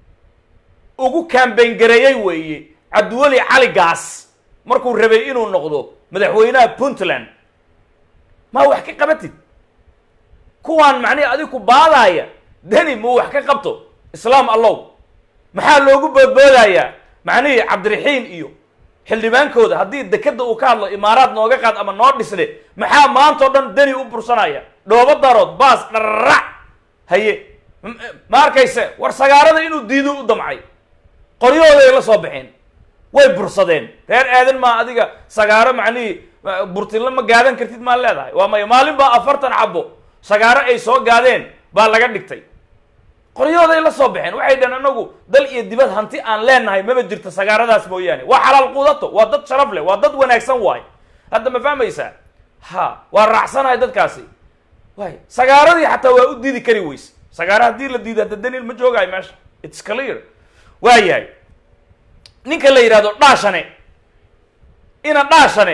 ugu kambayn gareeyey weeye cabdiweli cali gaas markuu rabay inuu noqdo madaxweynaha puntland maa wax ka qabatid kuwaan macnihi adig ku baadaaya deni muu wax ka qabto islaam allow maxaa loogu boodboodayaa macnihii cabdiraxiin iyo xildhibaankooda haddii dekeda uu ka hadlo imaaraad nooga qaad ama noo dhisne maxaa maanta o dhan deni u bursanaya dhoobo darood baas dhararac haye ma arkayse war sagaarada inuu diido u damcay qoryahooday la soo baxeen way bursadeen reer aadan maa adiga sagaaro macnihii burtinla ma gaadan kartid maa leedahay waa maya maalin baa afartan cabo sagaaro ay soo gaadeen baa laga dhigtay qoryahooday la soo baxeen waxay dhaheen anagu dal iyo dibad hanti aan leenahay maba jirto sagaaradaas mooyaane waa xalaal quudato waa dad sharaf leh waa dad wanaagsan waay hadda ma fahmaysaa ha waa raacsanahay dadkaasi waay sagaaradii xataa waa u diidi kari weyse sagaaro haddii la diido hadda daniil ma joogaayo meesha its clear waa yahay ninka la yidhahdo dhaashane ina dhaashane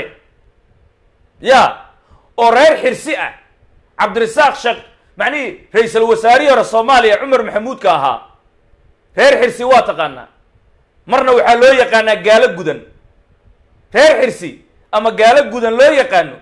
ya oo reer xirsi ah cabdirasaaq sheekh macnihii ra-iisal wasaarihii hore soomaaliya cumar maxamuudka ahaa reer xirsi waa taqaanaa marna waxaa loo yaqaanaa gaalo gudan reer xirsi ama gaalo gudan loo yaqaano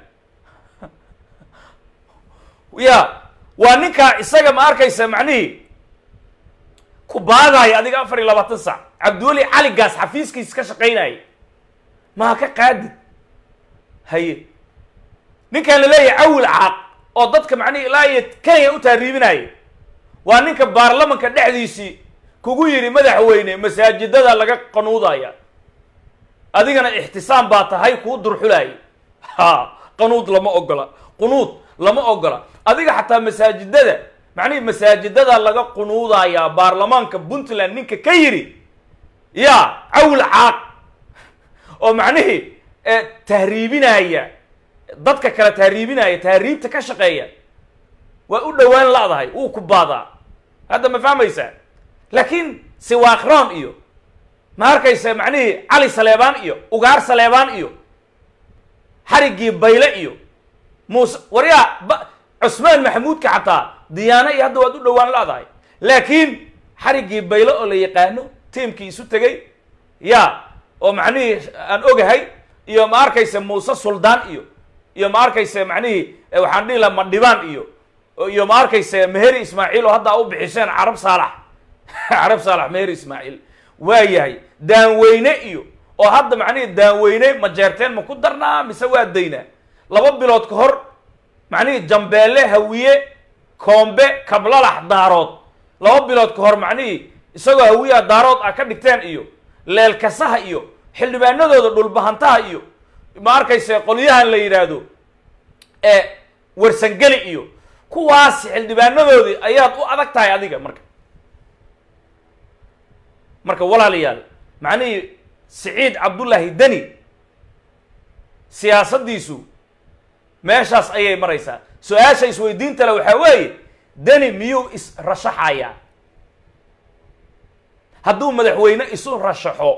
ya waa ninkaa isaga ma arkaysa macnihii ku baadaaya adiga afar iyo labaatan sac cabdiweli caligaas xafiiskiis ka shaqaynaya maa ka qaadid haye ninkan la leeyahay cawil caaq oo dadka macnihi ilaa iyo kenya u taariibinaya waa ninka baarlamanka dhexdiisii kugu yidhi madaxweyne masaajidada laga qanuudaya adigana ixtisaam baa tahay kuu durxulaaya ha qanuud lama ogola qunuud lama ogola adiga xataa masaajidada macnihi masaajidada laga qunuudayaa baarlamaanka puntland ninka ka yidhi ya cawil caaq oo macnihii tahriibinaya dadka kale tahriibinaya tahriibta ka shaqeeya waa u dhowaan ladahay wuu ku baadaa hadda ma fahmaysaa laakiin siwaakroon iyo ma arkaysa macnihii cali saleebaan iyo ugaar saleebaan iyo xariggii bayle iyo muuse waryaa ba cusmaan maxamuudka xataa diyaano iyo hadda waad u dhowaan ladahay laakiin xariggii bayle oo la yaqaano tiimkii isu tegay ya oo macnihii aan ogahay iyo ma arkaysa muuse suldaan iyo iyo ma arkaysa macnihii waxaan dhihi laha madhibaan iyo iyo ma arkaysa meheri ismaaciil oo hadda u bixiseen carab saalax carab saalax meheri ismaaciil waa yahay daanweyne iyo oo hadda macnihii daanweyne ma jeerteen ma ku darnaa mise waa daynaa laba bilood ka hor macnihii jambeelle hawiye koombe kablalax daarood laba bilood ka hor macnihii isagoo hawiyaha daarood ah ka dhigteen iyo leelkasaha iyo xildhibaanadooda dhulbahantaha iyo ma arkayse qolyahan la yidhaahdo ee warsangeli iyo kuwaas xildhibaanadoodii ayaad u adag tahay adiga marka marka walaalayaal macnihii siciid cabdullaahi deni siyaasaddiisu meeshaas ayay maraysaa su-aasha isweydiinta le waxaa weeye deni miyuu is-rashaxayaa hadduu madaxweyne isu rashaxo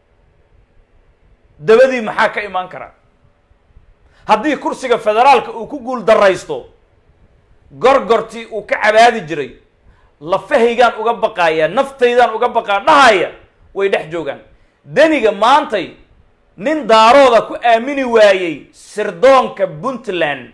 dabadii maxaa ka imaan kara haddii kursiga federaalka uu ku guul daraysto gorgortii uu ka cabaadi jiray lafahaygaan uga baqaaya naftaydaan uga baqaa dhahaya way dhex joogaan deniga maantay nin daarooda ku aamini waayey sirdoonka puntland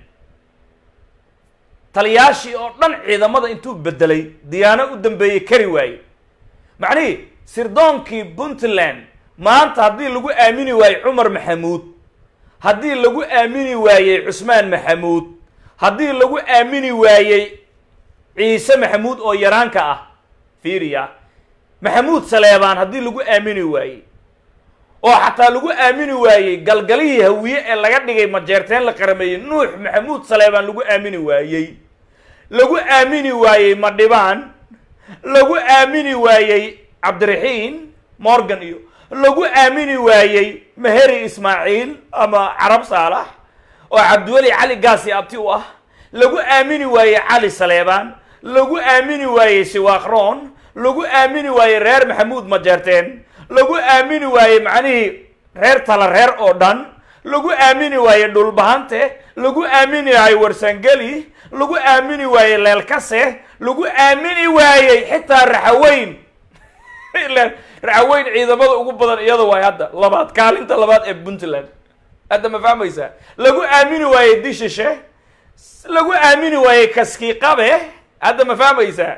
taliyaashii oo dhan ciidamada intuu bedelay diyaano u dambeeyey kari waaye macnihii sirdoonkii puntland maanta haddii lagu aamini waayey cumar maxamuud haddii lagu aamini waayey cusmaan maxamuud haddii lagu aamini waayey ciise maxamuud oo yaraanka ah fiiriya maxamuud saleebaan haddii lagu aamini waayey oo xataa lagu aamini waayey galgalihii hawiye ee laga dhigay majeerteen la qarameeyey nuux maxamuud saleebaan lagu aamini waayey lagu aamini waayey madhibaan lagu aamini waayey cabdiraxiin morgan iyo lagu aamini waayey meheri ismaaciil ama carab saalax oo cabdiweli cali gaasi abti u ah lagu aamini waayey cali saleebaan lagu aamini waayey siwaakroon lagu aamini waayey reer maxamuud majeerteen lagu aamini waayey macnihii reer tala reer oo dhan lagu aamini waayey dhulbahante lagu aamini waayey warsangeli lagu aamini waayey leelkase lagu aamini waayey xitaa raxaweyn raxaweyn ciidamada ugu badan iyada waay hadda labaad kaalinta labaad ee puntland hadda ma fahmaysaa lagu aamini waayey dishishe lagu aamini waayey kaskiiqabe hadda ma fahmaysaa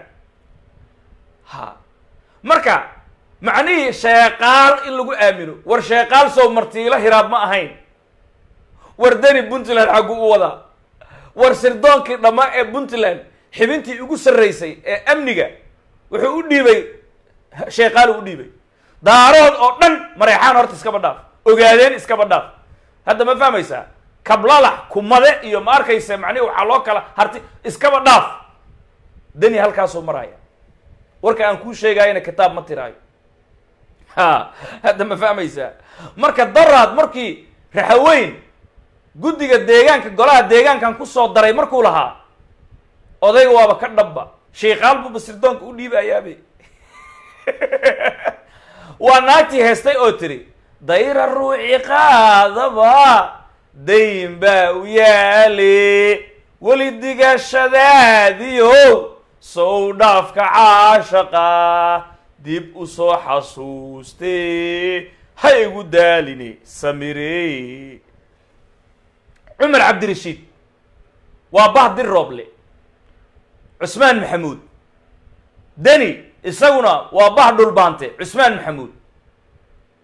ha marka macnihii sheeqaal in lagu aamino war sheeqaal soo martiilo hiraab ma ahayn war deni puntland xaggu u wadaa war sirdoonkii dhammaa ee puntland xibintii ugu sarraysay ee amniga wuxuu u dhiibay sheeqaal u dhiibay daarood oo dhan mareexaan horta iskaba dhaaf ogaadeen iskaba dhaaf hadda ma fahmaysaa kablalax kumade iyo ma arkaysa macnihi waxaa loo kala harti iskaba dhaaf deni halkaasuu maraya warka aan kuu sheegaayana kitaab ma tiraayo ha hadda ma fahmaysaa marka daraad markii raxaweyn guddiga deegaanka golaha deegaankan kusoo daray markuu lahaa odayga waaba ka dhabba sheikaal buba sirdoonka u dhiibayaabe waa naagtii heestay oo tiri dayra ruuci qaadaba dayn baa u yaale weli digashadaadiyow sow dhaafka caashaqa dib u soo xasuustee ha igu daaline samire cumar cabdirashiid waa bahdir rooble cusmaan maxamuud deni isaguna waa bah dhulbaante cusmaan maxamuud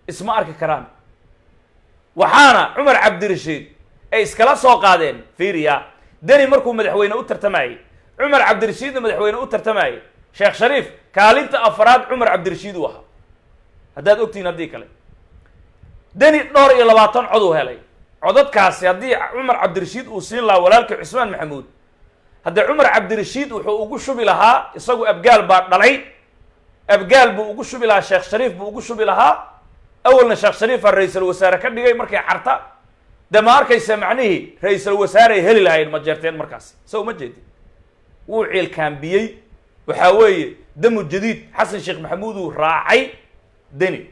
isma arki karaan waxaana cumar cabdirashiid ay iskala soo qaadeen fiiriya deni markuu madaxweyne u tartamayey cumar cabdirashiidna madaxweyne u tartamayey sheekh shariif kaalinta afraad cumar cabdirashiid uu ahaa haddaad ogtihiin haddii kale deni dhowr iyo labaatan cod uu helay codadkaasi haddii cumar cabdirashiid uu siin lahaa walaalkii cusmaan maxamuud haddee cumar cabdirashiid wuxuu ugu shubi lahaa isagu abgaal baa dhalay abgaal buu ugu shubi lahaa sheekh shariif buu ugu shubi lahaa awalna sheekh shariifaa ra-iisul wasaare ka dhigay markay carta dee ma arkaysa macnihii ra-iisul wasaare ay heli lahayn ma jeerteen markaas so ma jeedin wuu ciilkaambiyey waxaa weeye damu jadiid xasan sheekh maxamuud uu raacay deni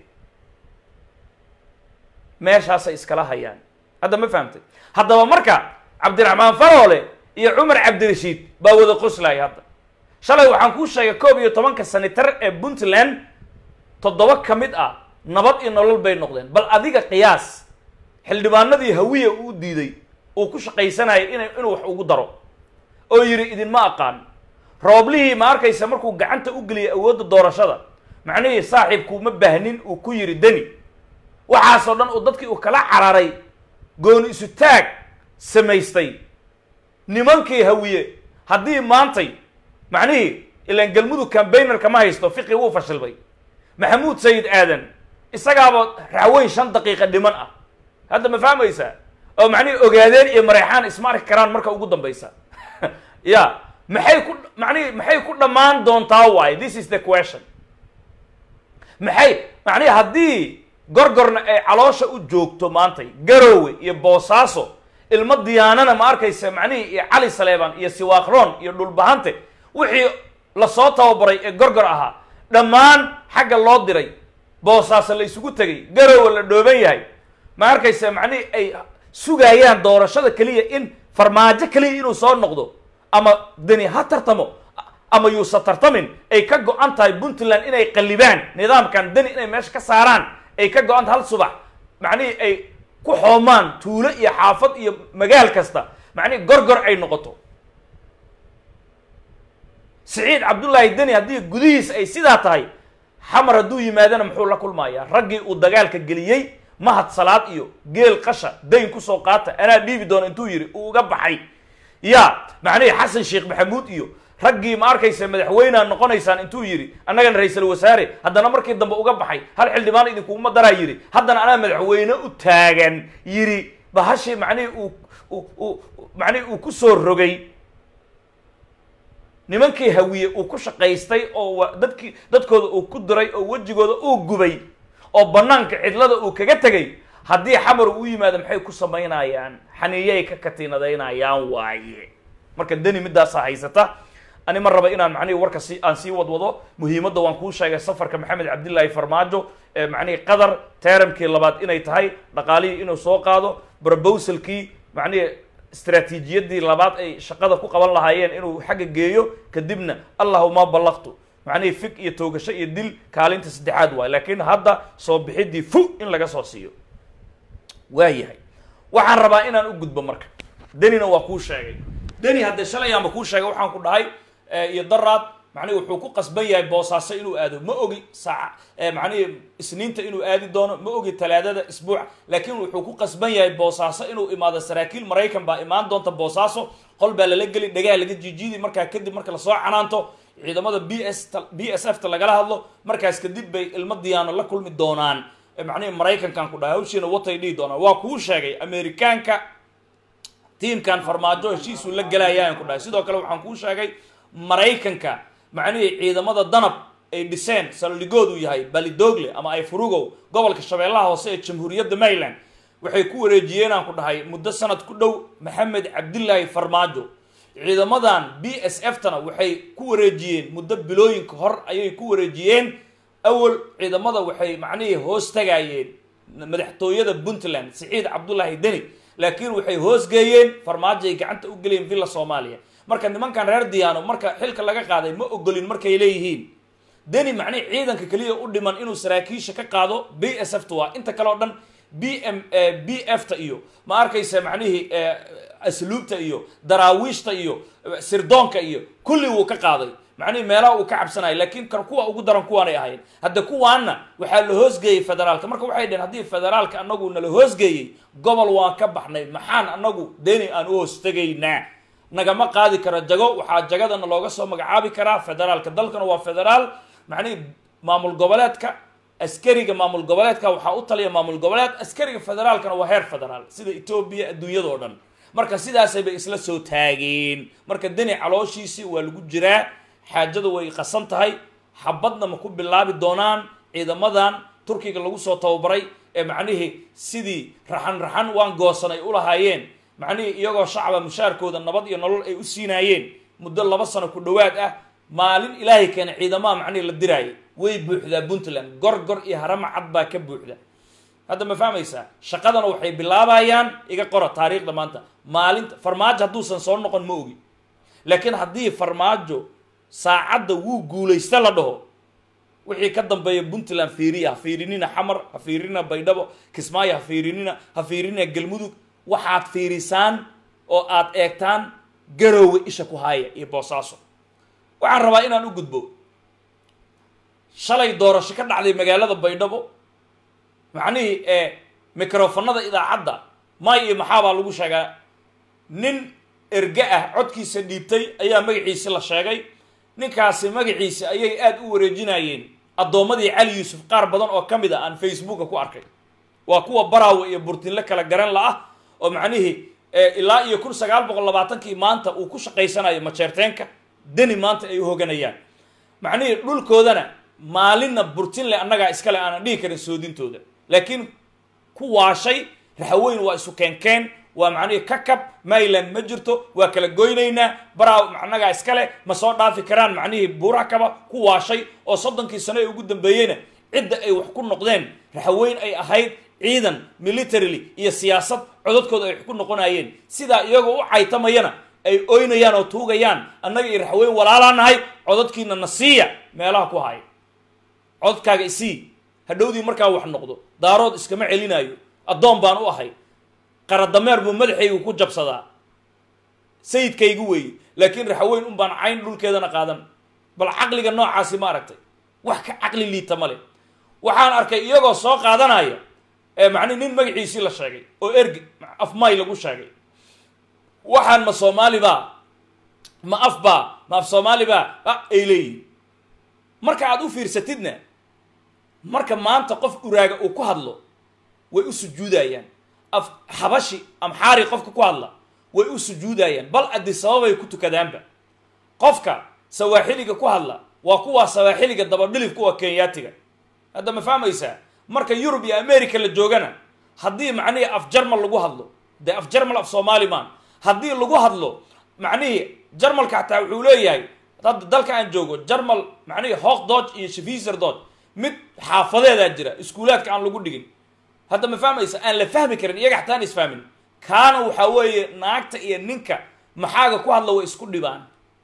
meeshaasay iskala hayaan hadda ma fahamtay haddaba marka cabdiraxmaan faroole iyo cumar cabdirashiid baa wada qoslaya hadda shalay waxaan kuu sheegay koob iyo tobanka sanitar ee puntland toddoba ka mid ah nabad iyo nolol bay noqdeen bal adiga qiyaas xildhibaanadii hawiya uu diiday uu ku shaqaysanayay ina inuu wax ugu daro oo yidhi idinma aqaan rooblihii ma arkaysa markuu gacanta u geliyay awoodda doorashada macnihii saaxiibku ma baahnin uu ku yidhi deni waxaasoo dhan uu dadkii uu kala cararay gooni isu taag samaystay nimankii hawiye haddii maantay macnihii ilaan galmudug cambaynerka ma haysto fiqi wuu fashilmay maxamuud sayid aadan isagaaba raxweyn shan daqiiqa dhiman ah hadda ma fahmaysaa oo macnihii ogaadeen iyo mareexaan isma arki karaan marka ugu dambaysa ya maxay ku macnihi maxay ku dhammaan doontaa waaye this is the question maxay macnihi haddii gorgorna ay caloosha u joogto maantay garoowe iyo boosaaso ilmo diyaanana ma arkaysa macnihii iyo cali saleeban iyo siwaakroon iyo dhulbahante wixii lasoo tababaray ee gorgor ahaa dhammaan xagga loo diray boosaaso la isugu tegay garoowe la dhooban yahay ma arkaysa macnihii ay sugayaan doorashada keliya in farmaajo keliya inuu soo noqdo ama deni ha tartamo ama yuusa tartamin ay ka go-an tahay puntland inay qallibaan nidaamkan deni inay meesha ka saaraan ay ka go-an tahay hal subax macnihii ay ku xoomaan tuulo iyo xaafad iyo magaal kasta macnihii gorgor ay noqoto siciid cabdullaahi deni haddii gudihiis ay sidaa tahay xamar hadduu yimaadana muxuu la kulmayaa raggii uu dagaalka geliyey mahad salaad iyo geel qasha dayn kusoo qaata anaa dhiibi doona intuu yidhi uu uga baxay ya macnihii xasan sheekh maxamuud iyo raggii ma arkaysa madaxweynea noqonaysaan intuu yidhi annagana ra-iisul wasaare haddana markii dambe uga baxay hal xildhibaan idinkuguma daraa yidhi haddana anaa madaxweyne u taagan yidhi bahashii macnihii uu uu macnihii uu ku soo rogay nimankii hawiye uu ku shaqaystay oo dadkii dadkooda uu ku diray oo wejigooda uu gubay oo banaanka cidlada uu kaga tegay haddii xamar uu yimaado maxay ku samaynayaan xaniiyay ka katiinadaynayaan waaye marka deni midaasaa haysata ani ma raba inaan macnihii warka si aan sii wadwado muhiimadda waan kuu sheegay safarka maxamed cabdillaahi farmaajo ee macnihii qatar teeramkii labaad inay tahay dhaqaalihii inuu soo qaado brobosalkii macnihii istraatiijiyadii labaad ay shaqada ku qaban lahaayeen inuu xagga geeyo kadibna allahuma ballaqtu macnihii fig iyo toogasho iyo dil kaalinta saddexaad waay laakiin hadda soo bixidii fu in laga soo siiyo waa yahay waxaan rabaa inaan u gudbo marka denina waa kuu sheegay deni haddee shalay aanba kuu sheegay waxaan ku dhahay iyo daraad macnihi wuxuu ku qasban yahay boosaaso inuu aado ma ogi saaca macnihi isniinta inuu aadi doono ma ogi talaadada isbuuc laakiin wuxuu ku qasban yahay boosaaso inuu imaado saraakiil maraykan baa imaan doonta boosaaso qol baa lala geli dhagaa laga jiijiidi markaa kadib marka lasoo canaanto ciidamada b s b s f ta lagala hadlo markaas kadib bay ilmo diyaano la kulmi doonaan macnihi maraykankan ku dhahay hawshiina watay dhihi doonaan waa kuu sheegay amerikaanka tiimkan farmaajo heshiisuu la gelayaan ku dhahay sidoo kale waxaan kuu sheegay maraykanka macnihii ciidamada danab ay dhiseen saldhigoodu yahay balidogle ama ay furugow gobolka shabeellaha hoose ee jamhuuriyadda maryland waxay ku wareejiyeen aan ku dhahay muddo sanad ku dhow maxamed cabdillaahi farmaajo ciidamadan b s f tana waxay ku wareejiyeen muddo bilooyinka hor ayay ku wareejiyeen awal ciidamada waxay macnihii hoos tagayeen madaxtooyada puntland siciid cabdullaahi deni laakiin waxay hoosgeeyeen farmaajo ay gacanta u gelayeen villa soomaaliya marka nimankan reer diyaano marka xilka laga qaaday ma ogolin markay leeyihiin deni macnihi ciidanka keliya u dhiman inuu saraakiisha ka qaado b s f ta waa inta kale o dhan b m b f ta iyo ma arkaysa macnihii asluubta iyo daraawiishta iyo sirdoonka iyo kulli wuu ka qaaday macnihi meelaha uu ka cabsanayo laakiin kan kuwa ugu daran kuwaanay ahayn hadda kuwaanna waxaa la hoosgeeyey federaalka marka waxay dhaheen haddii federaalka anagu nala hoosgeeyey gobol waan ka baxnay maxaan anagu deni aan u hoostegaynaa nagama qaadi karo jago waxaa jagadana looga soo magacaabi karaa federaalka dalkana waa federaal macnihi maamul goboleedka askariga maamul goboleedka waxaa u taliya maamul goboleed askariga federaalkana waa heer federaal sida etoobiya adduunyadao dhan marka sidaasay bay isla soo taageen marka deni calooshiisii waa lagu jiraa xaajada way qasan tahay xabadna ma ku bilaabi doonaan ciidamadan turkiga lagu soo tababaray ee macnihii sidii raxan raxan waan goosan ay u lahaayeen macnihii iyagoo shacaba mushaarkooda nabad iyo nolol ay u siinaayeen muddo laba sano ku dhowaad ah maalin ilaahay keena ciidamaha macnihii la diraayay way buuxdaa puntland gorgor iyo harama cad baa ka buuxda hadda ma fahmaysaa shaqadana waxay bilaabayaan iga qora taariikhda maanta maalinta farmaajo hadduusan soo noqon ma ogi laakiin haddii farmaajo saacadda wuu guulaysta la dhaho wixii ka dambeeya puntland fiiriya ha fiirinina xamar ha fiirinina baydhabo kismaayo ha fiirinina ha fiirinina galmudug waxaad fiirisaan oo aad eegtaan garoowe isha ku haaya iyo boosaaso waxaan rabaa inaan u gudbo shalay doorasho ka dhacday magaalada baydhabo macnihii ee microfonada idaacadda may iyo maxaabaa lagu sheegaa nin erge ah codkiisa dhiibtay ayaa magaciisi la sheegay ninkaasi magaciisi ayay aada u wareejinayeen addoommadii cali yuusuf qaar badan oo ka mid a aan facebooka ku arkay waa kuwa baraawe iyo burtinle kala garan la ah oo macnihii ilaa iyo kun sagaal boqol labaatankii maanta uu ku shaqaysanayo majeerteenka deni maanta ay u hoganayaan macnihii dhulkoodana maalinna burtinle annagaa iskale aanan dhihi karin soodintooda laakiin ku waashay raxaweyn waa isu keenkeen waa macnihii kakab mayland ma jirto waa kala goynaynaa baraaw annagaa iskale ma soo dhaafi karaan macnihii buurakaba ku waashay oo soddonkii sano ee ugu dambeeyeyna cidda ay wax ku noqdeen raxaweyn ay ahayd ciidan militarily iyo siyaasad codadkooda ay wax ku noqonayeen sidaa iyagoo u caytamayana ay oynayaan oo tuugayaan annaga iyo raxweyn walaalaa nahay codadkiina na siiya meelaha ku haya codadkaaga isii hadhowdii markaa wax noqdo daarood iskama celinaayo addoon baan u ahay qaradameer buu madaxaygu ku jabsadaa sayidkaygu weeye laakiin raxaweyn un baan cayn dhulkeedana qaadan bal caqliga noocaasi ma aragtay wax ka caqli liita ma leh waxaan arkay iyagoo soo qaadanaya ee macnihi nin magaciisii la sheegay oo erge afmay lagu sheegay waxaan ma soomaali baa ma af baa ma af soomaali baa a ay leeyihin marka aad u fiirsatidna marka maanta qof uraaga uu ku hadlo way u sujuudayaan af xabashi amxaari qofka ku hadla way u sujuudayaan bal addi sababay ku tukadaanba qofka sawaaxiliga ku hadla waa kuwaa sawaaxiliga dabadhilif kuwa kenyaatiga hadda ma fahmaysaa marka yurub iyo america la joogana haddii macnihii af jarmal lagu hadlo dee af jarmal af soomaali maan haddii lagu hadlo macnihii jarmalka xataa wuxuu leeyahay hadda dalka aan joogo jarmal macnihii hook dodge iyo shafiser dodge mid xaafadeedaa jira iskuulaadka aan lagu dhigin hadda ma fahmaysa aan la fahmi karin iyaga xataa aan isfahmin kaana waxaa weeye naagta iyo ninka maxaaga ku hadla way isku dhibaan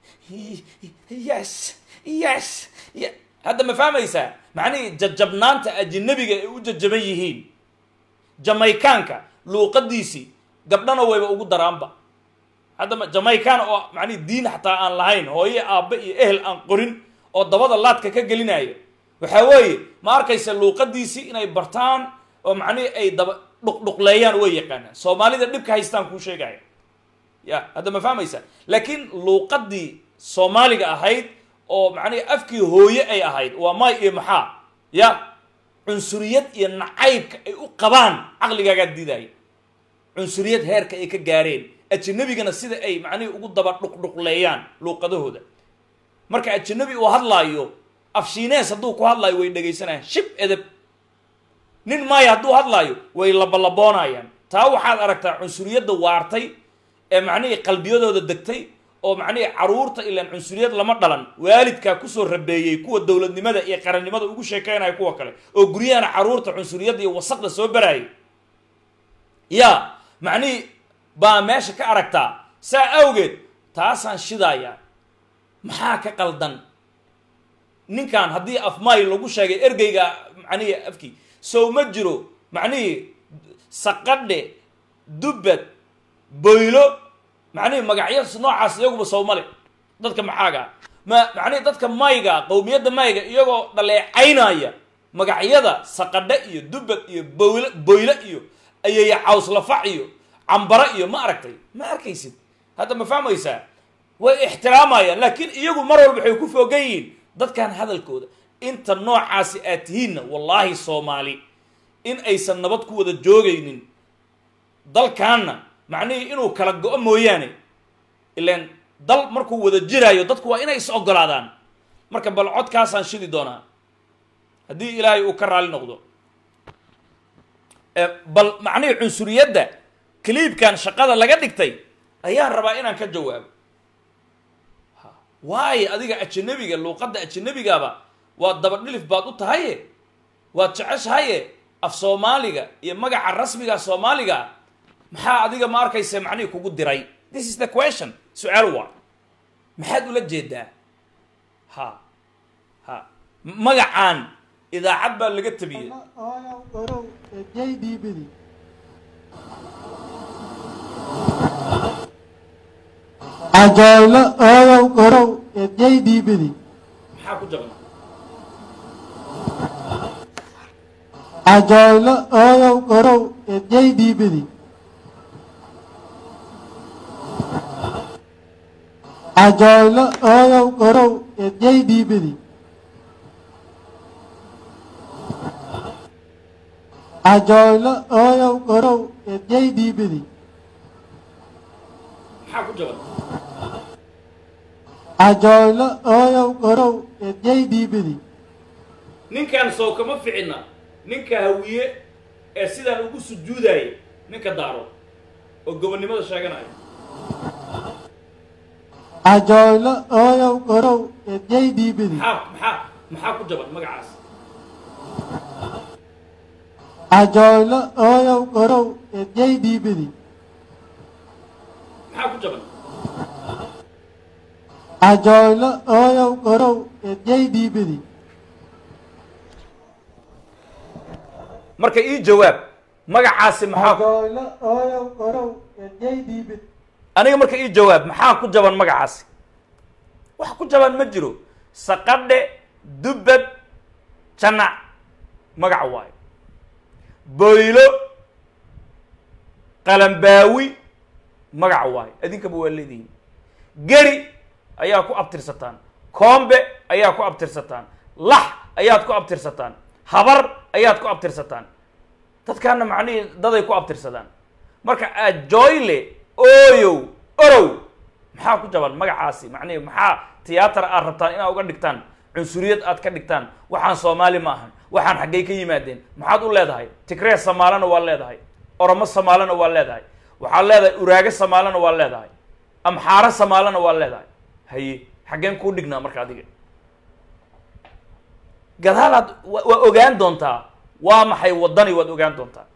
yes yes hadda ma fahmaysaa macnihii jajabnaanta ajinabiga ay u jajaban yihiin jamaykaanka luuqadiisii gabdhana wayba ugu daraanba hadda jamaykan oo macnihi diin xataa aan lahayn hooye aabbe iyo ehel aan qorin oo dabada laadka ka gelinaya waxaa weeye ma arkaysa luuqadiisii inay bartaan oo macnihii ay daba dhuqdhuqleeyaan way yaqaanaan soomaalida dhibka haystaan kuu sheegaya ya hadda ma fahmaysa laakiin luuqadii soomaaliga ahayd oo macnihi afkii hooye ay ahayd waa may iyo maxaa ya cunsuriyad iyo nacaybka ay u qabaan caqligaagaa diidaya cunsuriyad heerka ay ka gaareen ajinabigana sida ay macnihii ugu daba dhuqdhuqleeyaan luuqadahooda marka ajinabi uu hadlaayo afshiinees hadduu ku hadlaayo way dhegaysanayaan shib edeb nin maayo hadduu hadlaayo way labalaboonayaan taa waxaad aragtaa cunsuriyadda waartay ee macnihii qalbiyadooda degtay oo macnihii caruurta ilaan cunsuriyad lama dhalan waalidkaa kusoo rabeeyey kuwa dowladnimada iyo qarannimada ugu sheekeynaya kuwa kale oo guryahana caruurta cunsuriyadda iyo wasaqda soo baraayay ya macnihii baa meesha ka aragtaa saa awgeed taasaan shidaaya maxaa ka qaldan ninkan haddii afmaay lagu sheegay ergeyga macnihii afkii sow ma jiro macnihii saqadhe dubbad boylo macnihii magacyo noocaas iyaguba sow male dadka maxaaga ma macnihi dadka mayga qowmiyadda mayga iyagoo dhaleecaynaya magacyada saqadhe iyo dubad iyo boyle boyle iyo ayaya cawslafac iyo cambare iyo ma aragtay ma arkaysid hadda ma fahmaysaa way ixtiraamayaan laakiin iyagu mar walba waxay ku foogan yihiin dadkan hadalkooda inta noocaasi aad tihiinna wallaahi soomaali in aysan nabad ku wada joogaynin dalkaanna macnihii inuu kala go-o mooyaane ilaan dal markuu wada jiraayo dadku waa inay is ogolaadaan marka bal codkaasaan shidi doonaa haddii ilaahay uu ka raali noqdo bal macnihii cunsuriyadda kaliibkan shaqada laga dhigtay ayaan rabaa inaan ka jawaabo waayo adiga ajanabiga luuqadda ajanabigaaba waa dabadhilif baad u tahaye waad jeceshahaye af soomaaliga iyo magaca rasmiga soomaaliga maxaa adiga ma arkaysa macnihii kugu diray this is the question su-aal waa maxaad ula jeedaa ha ha magacaan idaacad baa laga tabiyey ooyow orow ee jaydiibidi cajoylo ooyow orow ee jaydiibidi maxaa ku jaban cajoylo ooyow orow ee jaydiibidi cajoylo ooyow orow ee jaydiibidi cajoylo ooyow orow ee jaydiibidi maxaa ku jaban cajoylo ooyow orow ee jaydiibidi ninkan soo kama ficina ninka hawiye ee sidaan ugu sujuudaya ninka daaro oo gobonnimada sheeganaya cajoylo ooyow orow ee jaydiibidi maxaa maxaa maxaa ku jaban magacaas cajoylo ooyow orow ee jaydiibidi maxaa ku jaban cajoylo ooyow orow ee jaydiibidi marka ii jawaab magacaasi maxaa cajoylo ooyow orow ee jaydiibidi aniga marka ii jawaab maxaa ku jaban magacaasi wax ku jaban ma jiro saqadhe dubbad janac magac waayo boylo qalambaawi magac waayo idinkaba waa leedihiin geri ayaa ku abtirsataan koombe ayaa ku abtirsataan lax ayaad ku abtirsataan habar ayaad ku abtirsataan dadkaana macnihii daday ku abtirsadaan marka ajoyle ooyow orow maxaa ku jaban magacaasi macnihi maxaa tiyaatar aad rabtaan inaad uga dhigtaan cunsuriyad aad ka dhigtaan waxaan soomaali ma ahan waxaan xaggay ka yimaadeen maxaad u leedahay tigree samaalana waa leedahay oromo samaalana waa leedahay waxaad leedahay uraage samaalana waa leedahay amxaaro samaalana waa leedahay haye xaggeen kuu dhignaa marka adiga gadaalaad wa- waa ogaan doontaa waa maxay waddani waad ogaan doontaa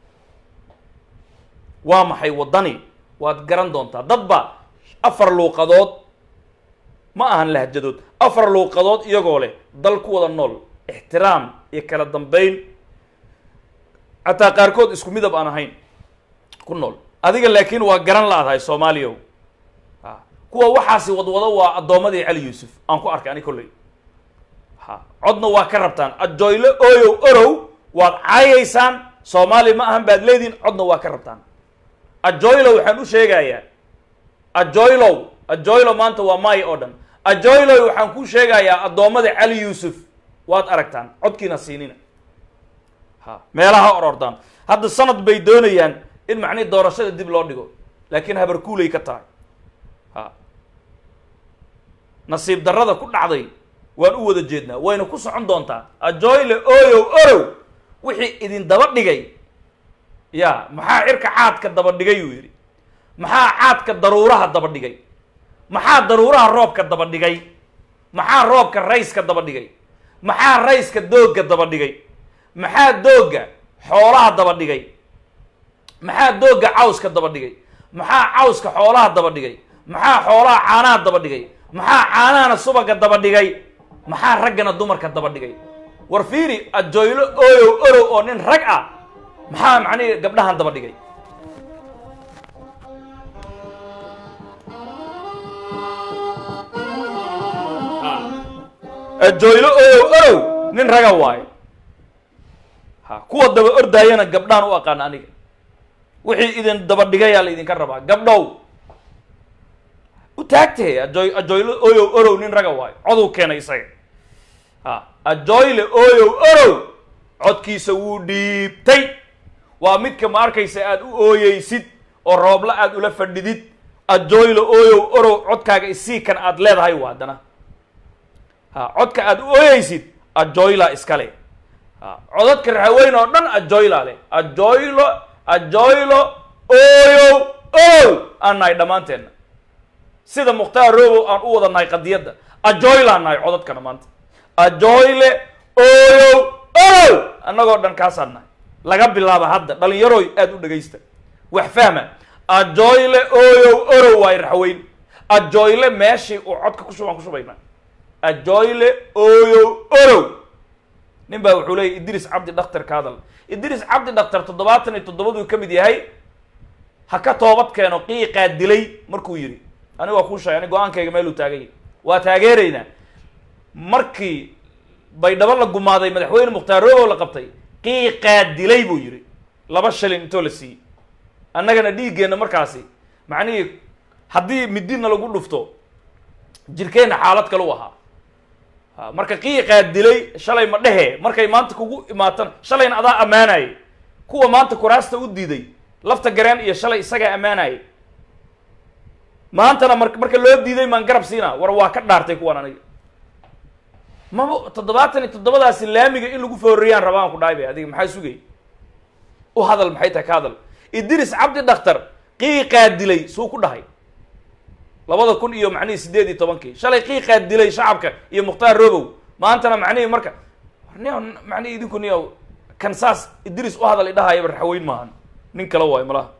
waa maxay waddani waad garan doontaa dadba afar luuqadood ma ahan lahjadood afar luuqadood iyagoo leh dal ku wada nool ixtiraam iyo kala dambeyn xataa qaarkood isku midab aan ahayn ku nool adiga laakiin waa garan la-dahay soomaaliya ha kuwa waxaasi wadwado waa addoommadii cali yuusuf aan ku arkay ani kolley ha codna waa ka rabtaan ajoylo ooyow orow waad caayaysaan soomaali ma ahan baad leedihin codna waa ka rabtaan ajoylo waxaan u sheegayaa ajoylow ajoylo maanta waa may oo dhan ajoylow waxaan kuu sheegayaa addoommada cali yuusuf waad aragtaan codkiina siinina ha meelaha orordaan hadda sanad bay doonayaan in macnihi doorashada dib loo dhigo laakiin habarkuulay ka tahay ha nasiib darrada ku dhacday waan u wada jeednaa wayna ku socon doontaa ajoyle ooyow orow wixii idin daba dhigay ya maxaa cirka caadka daba dhigay uu yidhi maxaa caadka daruuraha daba dhigay maxaa daruuraha roobka daba dhigay maxaa roobka rayska daba dhigay maxaa rayska doogga daba dhigay maxaa doogga xoolaha daba dhigay maxaa doogga cawska daba dhigay maxaa cawska xoolaha daba dhigay maxaa xoolaha caanaha daba dhigay maxaa caanahana subaga daba dhigay maxaa raggana dumarka daba dhigay war fiiri ajoylo ooyow orow oo nin rag ah maxaa macnihi gabdhahan daba dhigay Ha. ajoylo oyow orow nin raga waayo ha kuwa daba ordaayana gabdhaan u aqaan aniga wixii idin daba dhigayaa la idinka rabaa gabdhow u taagtee ajoy ajoyle oyow orow nin raga waayo coduu keenay isaga ha ajoyle oyow orow codkiisa wuu dhiibtay waa midka ma arkaysa aad u ooyeysid oo roobla aad ula fadhidid ajoyle oyow orow codkaaga isii kan aad leedahay waa haddana ha codka aad u ooyeysid ajoyla iskale ha codadka raxaweyn oo dhan ajoyla leh ajoylo ajoylo oyow orow aan nahay dhammaanteenna sida mukhtaar robow aan u wada nahay qadiyadda ajoylaan nahay codadkana maanta ajoyle oyow orow annagoo dhan kaasaan nahay laga bilaaba hadda dhalinyaroy aada u dhegaysta wax fahma ajoyle oyow orow waay raxweyn ajoyle meeshii uu codka ku shubaan ku shubaynaa ajoyle oyow orow nin baa wuxuu leeyay idris cabdi dhaktar ka hadal idris cabdi dhaktar toddobaatan iyo toddobaduu ka mid yahay ha ka toobad keeno qiiqaa dilay markuu yidhi aniga waa kuu sheegay ani go-aankayga meeluu taagay waa taageeraynaa markii baydhabo la gumaaday madaxweyne mukhtaar robow la qabtay qiiqaa dilay buu yidhi laba shilin intoo la siiyey annagana dhiiggeenna markaasi macnihii haddii midina lagu dhufto jirkeenna xaalad kale u ahaa ha marka qiiqaa dilay shalay ma dhehe markay maanta kugu imaatan shalayna adaa ammaanayay kuwa maanta kuraasta u diiday lafta gareen iyo shalay isagaa ammaanayay maantana mar marka loo diiday maan garab siinaa war waa ka dhaartay kuwan aniga maba toddobaatan iyo toddobadaasi laamiga in lagu fooriyaan rabaan ku dhahay bay adiga maxaa sugay u hadal maxay tahay ka hadal idris cabdi dhaktar qiiqaa dilay suu ku dhahay labada kun iyo macnihii sideed iyo tobankii shalay qiiqaa dilay shacabka iyo mukhtaar robow maantana macnihii marka niyo macnihii idinku niyo kan saas idris u hadal idhahayaba raxaweyn maahan nin kale waayo malaha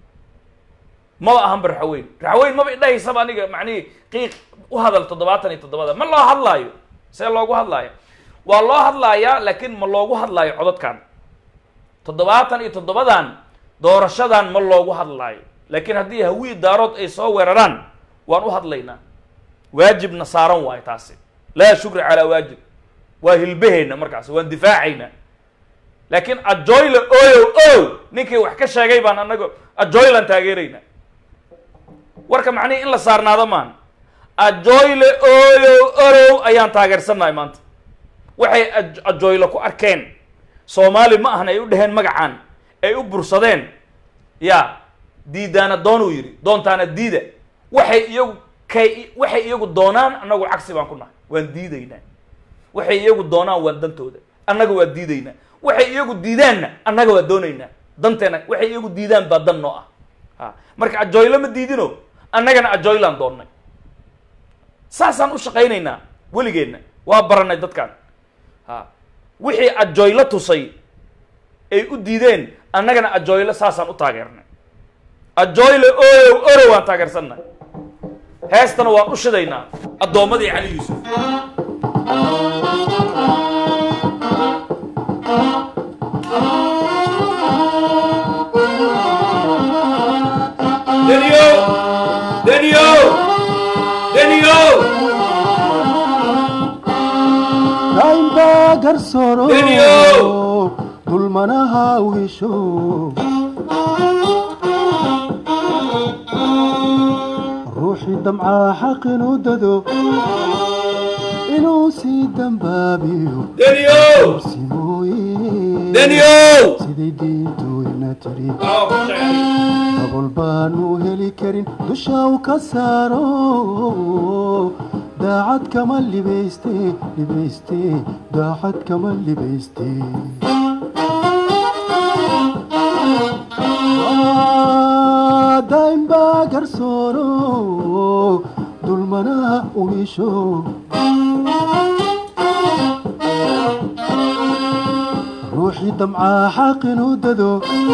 maba ahanba raxaweyn raxaweyn maba idhahaysaba aniga macnihii qiiq u hadal toddobaatan iyo toddobada ma loo hadlaayo see loogu hadlaayo waa loo hadlaayaa laakiin ma loogu hadlaayo codadkan toddobaatan iyo toddobadan doorashadan ma loogu hadlaayo laakiin haddii hawii daarood ay soo weeraraan waan u hadlaynaa waajibna saaran waayo taasi laa shukra calaa waajib waa hilbaheenna markaas waan difaacaynaa laakiin ajoyle oyow ow ninkii wax ka sheegay baan anaga ajoylan taageeraynaa warka macnihii in la saarnaado maan ajoyle oyow orow ayaan taageersannahay maanta waxay ajoyle ku arkeen soomaali ma ahan ay u dheheen magacaan ay u bursadeen ya diidaana doonuu yidhi doontaana diida waxay iyagu kay waxay iyagu doonaan annagu cagsi baan ku nahay waan diidaynaa waxay iyagu doonaan waan dantooda annaga waa diidaynaa waxay iyagu diidaanna annaga waa doonaynaa danteena waxay iyagu diidaan baa dan noo ah ha marka ajoyle ma diidino annagana ajoylaan doonnay saasaan u shaqaynaynaa weligeenna waa baranay dadkan ha wixii ajoylo tusay ay u diideen annagana ajoyle saasaan u taageernay ajoyle oyow orow waan taageersannahay heestana waan u shidaynaa addoommadii cali yuusuf deniyo deniyo deniyo daynba garsooro Deniyow! dulmanaha u hesho ruuxii damcaa xaq inuu dado inuu sii dambaabiyo deniyo simooye deniyo siday diintooyna tiri dabol baanu heli karin dusha u ka saaro daacad kama libayste libayste daacad kama libayste daynba garsooro dulmanaha u hesho ruuxii damcaa xaq inuu dado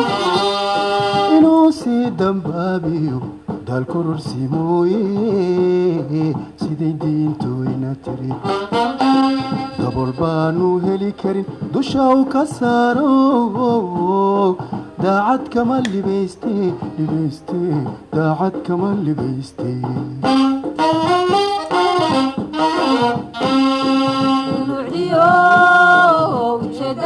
inuu sii dambaabiyo daalkororsi mooye siday diintooyna tiri dabol baanu heli karin dusha u ka saaro daacad kama libayste libayste daacad kama libayste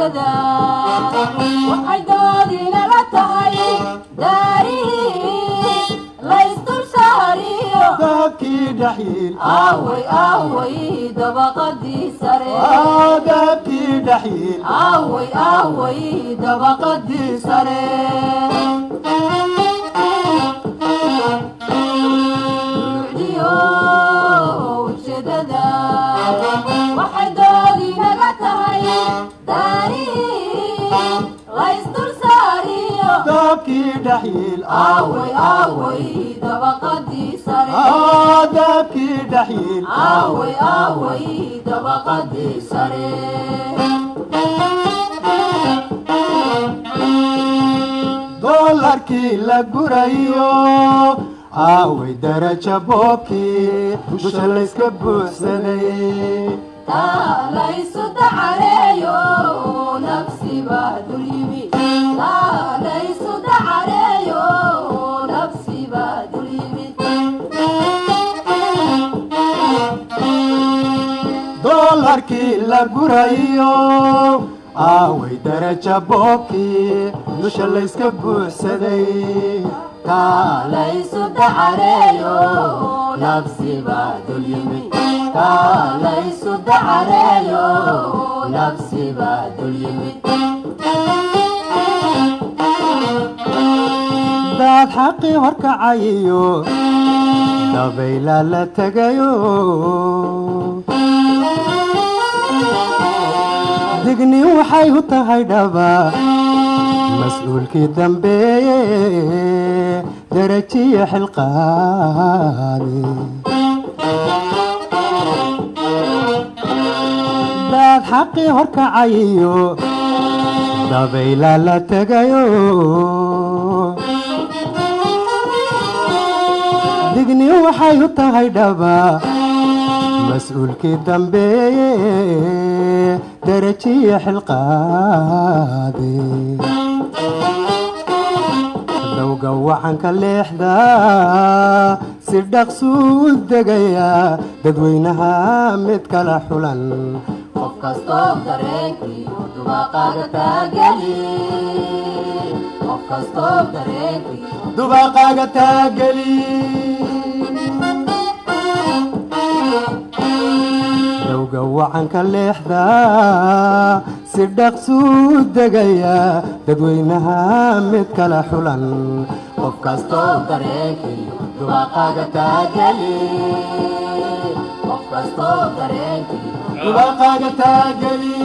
ujeedada waxay doodinala tahay daarihii laysdul saariyo dahabkii dhaxyiil aaway aaway dabaqadii sare dahabkii dhaxyiil aaway aaway dabaqadii sare Duucdiyo ujeedada waxay doodinaga tahay daarihii laysdul saariyo dahabkii dhaxyiil aaway aaway dabaqadii sare dahabkii dhaxyiil aaway aaway dabaqadii sare doolarkii la gurayo aaway daraja boobkii dusha layska buuxsaday taalaysu dacareeyo nafsiba dul yimi taalaysu dacareeyo nafsiba dul yimid doolarkii la gurayo aaway daraja boobkii dusha layska buuxsaday taalaysu dacareeyo nafsiba dul yimid taalaysu dacareeyo nafsiba dul yimid daad xaqii horkacayiyo dabayla la tegayo digni waxay u tahay dhaba mas-uulkii dambeeye darajiya xilqaadi daad xaqii horkacayiyo dabayla la tegayo digni waxay u tahay dhaba mas-uulkii dambeeye darajiya xilqaadi dowga wacanka leexda si dhaqsuu degaya dadweynaha mid kala xulan qof kastoo dareenkiiyo dubaqaaga taageli qof kastoo dareenkiiyo dubaqaaga taageli dowga wacanka leexda si dhaqsuu degaya dadweynaha mid kala xulan qof kastoo dareenkiiyo dubaqaaga taageli qof kastoo dareenkiiyo dubaqaaga taageli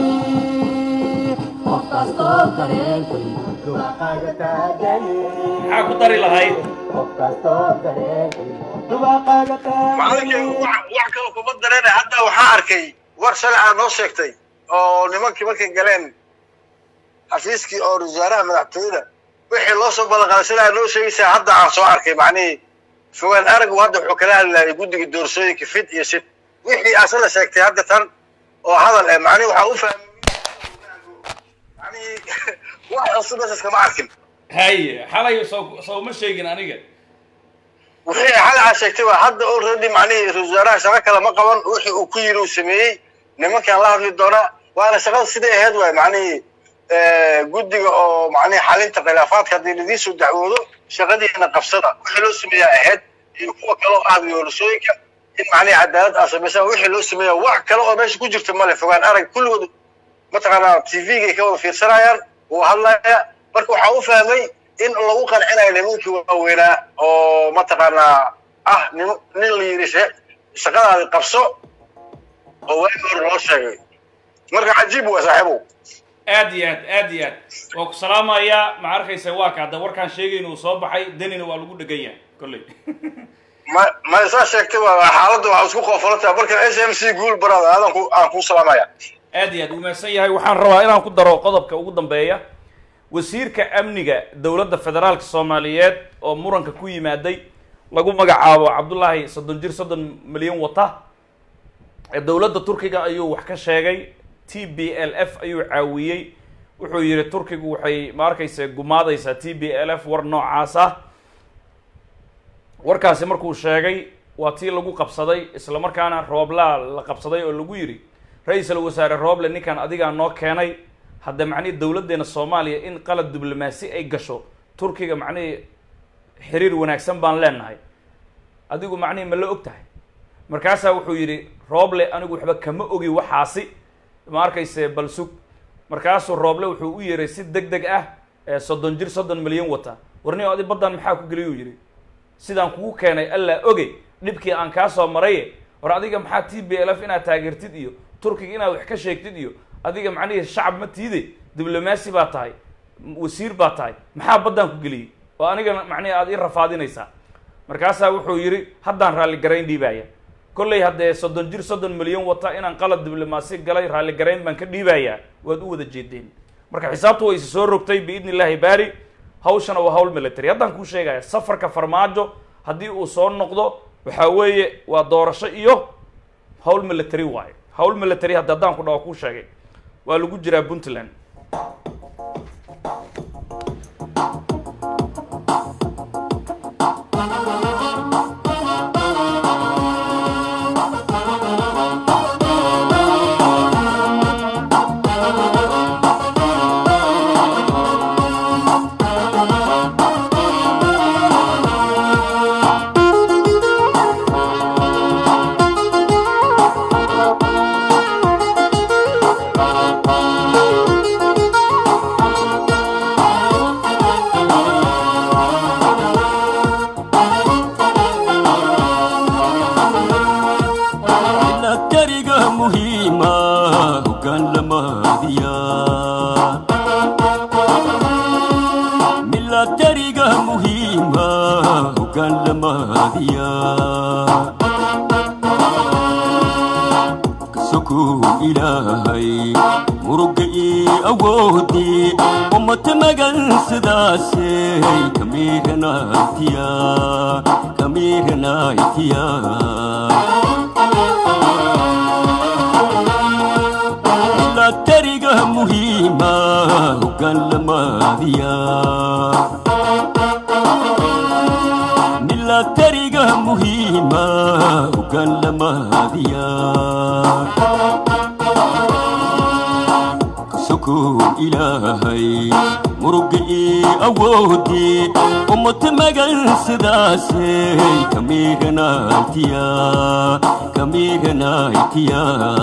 qof kastoo dareenkiiyo dubaqaaga taageli maxaa ku dari lahayd qof kastoo dareenkiiyo dubaqaaga macalinkay taageli wax wax kale kuma dareena hadda waxaa arkay war shalay aa noo sheegtay oo nimankii markay galeen xafiiskii oo wasaaraha madaxtooyada wixii loo soo ballanqaaday shalay aa noo sheegaysaa hadda aan soo arkay macnihii fogaan aragu hadda wuxuu kala hadlayay guddiga doorashooyinka fid iyo sid wixii asala sheegtay hadda tan oo hadal eh macnihi waxaa u fahmay macnihii wax cusub meeshaas kama arkin haye xalay soo soo ma sheegin aniga wixii xalaa sheegtay waa hadda already macnihii ra-iisul wasaaraha shaqo kale ma qaban wixii uu ku yiri uu sameeyey nimankaan la hadli doonaa waana shaqada siday ahayd waay macnihii guddiga oo macnihii xalinta khilaafaadka haddii ladiin soo dacwoodo shaqadiina qabsada wixii loo sameeyaa ahayd iyo kuwa kale oo ah doorashooyinka in macnihii cadaalad aa samaysaan wixii loo sameeyaa wax kale oo meesha ku jirta male fogaan arag kulligood mataqaanaa tvgay ka wada fiirsanayaan wuu hadlaya marka waxaa u fahmay in lagu qancinayo nimankii waaweynaa oo mataqaanaa ah nin nin la yidhi she- shaqadaadi qabso oo waagi hore loo sheegay marka cajiib waa saaxiibow aad iyo aad aad iyo aad waa ku salaamayaa ma arkaysa waa ka hadda warkaan sheegayna uu soo baxay danina waa lagu dhegan yahay kolley ma ma saa sheegtay waa xaaladda waxaa isku qoofalantaa marka s m c guul barada aadan ku aan kuu salaamaya aad iyo aad uu mahadsan yahay waxaan rabaa inaan ku daro qodobka ugu dambeeya wasiirka amniga dowladda federaalka soomaaliyeed oo muranka ku yimaaday lagu magacaabo cabdullaahi soddon jir soddon milyan wata ee dowladda turkiga ayuu wax ka sheegay t b l f ayuu caawiyey wuxuu yidhi turkigu waxay ma arkaysa gumaadaysaa t b l f war noocaas ah warkaasi markuu sheegay waa tii lagu qabsaday isla markaana rooblaa la qabsaday oo lagu yidhi ra-iisul wasaare rooble ninkan adigaa noo keenay hadda macnihii dowladdeena soomaaliya in qalad diblomaasi ay gasho turkiga macnihii xiriir wanaagsan baan leenahay adigu macnihii ma la og tahay markaasaa wuxuu yidhi rooble anigu waxba kama ogi waxaasi ma arkayse bal sug markaasuu rooble wuxuu u yeeray si deg deg ah ee soddon jir soddon milyan wata warni adi baddan maxaa ku geliyuu yidhi sidaan kugu keenay allaa oge dhibkii aan kaa soo maraye war adiga maxaa t b l f inaad taageertid iyo turkiga inaad wax ka sheegtid iyo adiga macnihii shacab ma tiide diblomaasi baa tahay wasiir baa tahay maxaa baddaan ku geliyey oo anigana macnihi aad ii rafaadinaysaa markaasaa wuxuu yidhi haddaan raalligarayn dhiibaya kollay haddee soddon jir soddon milyan wata inaan qalad diblomaasi galay raalligarayn baan ka dhiibayaa waad u wada jeedeen marka xisaabtu way isi soo rogtay biidni illaahi baari hawshana waa hawl military haddaan kuu sheegaya safarka farmaajo haddii uu soo noqdo waxaa weeye waa doorasho iyo hawl military waayo hawl military hadda haddaan ku dhaho kuu sheegay waa lagu jiraa puntland milatariga muhiima hoggaan lamaadiya milatariga muhiima hoggaan lamaadiya kasokuu ilaahay muruga ii awoodii ummata magan sidaasey kamiiranaytiya kamiiranaytiya milatariga muhiima hoggaan lamaadiya milatariga muhiima hoggaan lamaadiya kasokuu ilaahay muruga ii awoodii ummata magan sidaasey kamiiranaytiya kamiiranaytiya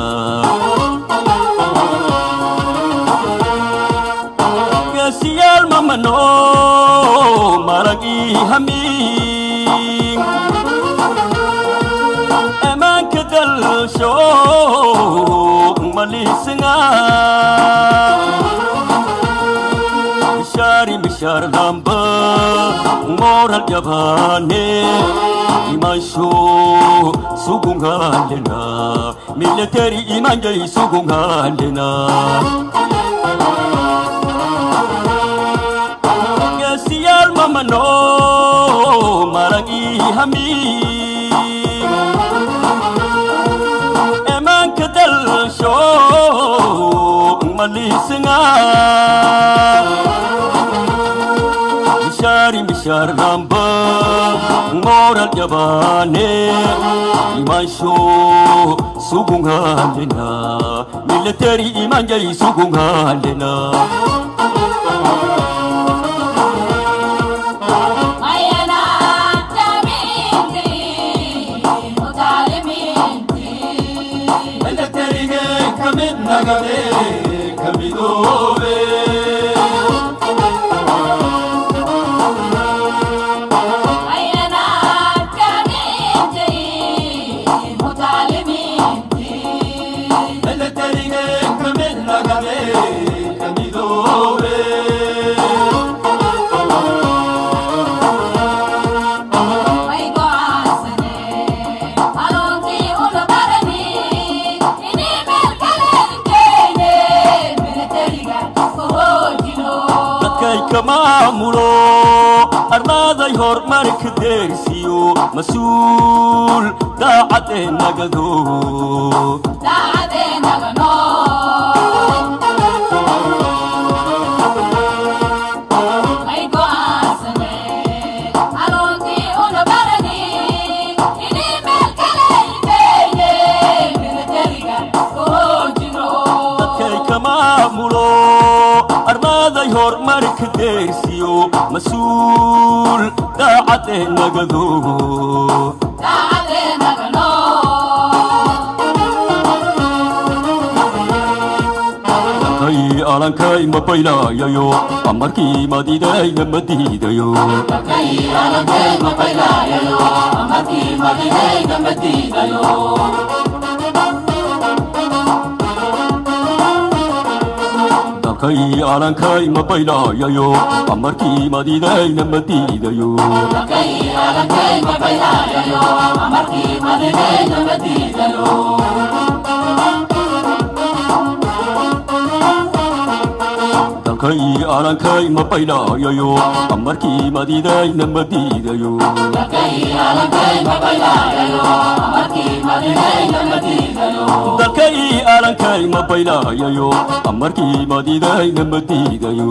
gaasiyaal mamano marag ii hamiin ammaanka dalsho maliisanga mishaari mishaar damba moral jabaane imansho sugungalena military imanjay sugungalena gaasiyaal mamano maragi hamiin ammaanka dalsho maliisanga mishaari mishaar damba moral jabaane imansho sugungalena military imanjay sugungalena Mayana Jamindi, Mutalimindi, milatariga kamid nagade kamidoobe Mayana Jamindi, Mutalimindi, milatariga kamid nagade kamidoobe May go'aansane, hanuunkii ula barani, inni meel kale hin keene, militariga ku hoojino. dadkay ka maamulo arlaaday horumarka deersiyo mas-uul daacadee nagado Daacadeennaga nool. May go'aansane, hanuunkii ula barani, inni meel kale hin keene, militariga ku hoojino. dadkay ka maamulo daacadee nagado dalkay alankay ma baylayayo amarkii madiidayna ma diidayo dalkay alankay ma baylayayo amarkii madiidayna ma diidayo dalkay alankay ma baylayayo amarkii madiidayna ma diidayo dalkay alankay ma baylayayo amarkii madiidayna ma diidayo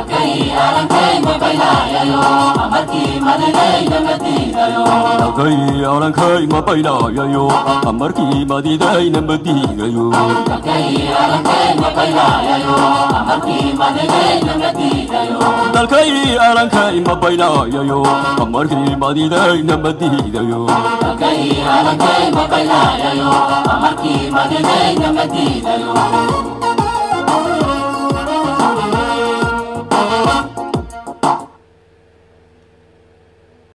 dalkay alankay ma baylayayo amarkii madiidayna ma diidayo dalkay alankay ma baylayayo amarkii madiidayna ma diidayo Amarkii madinayna madiidayo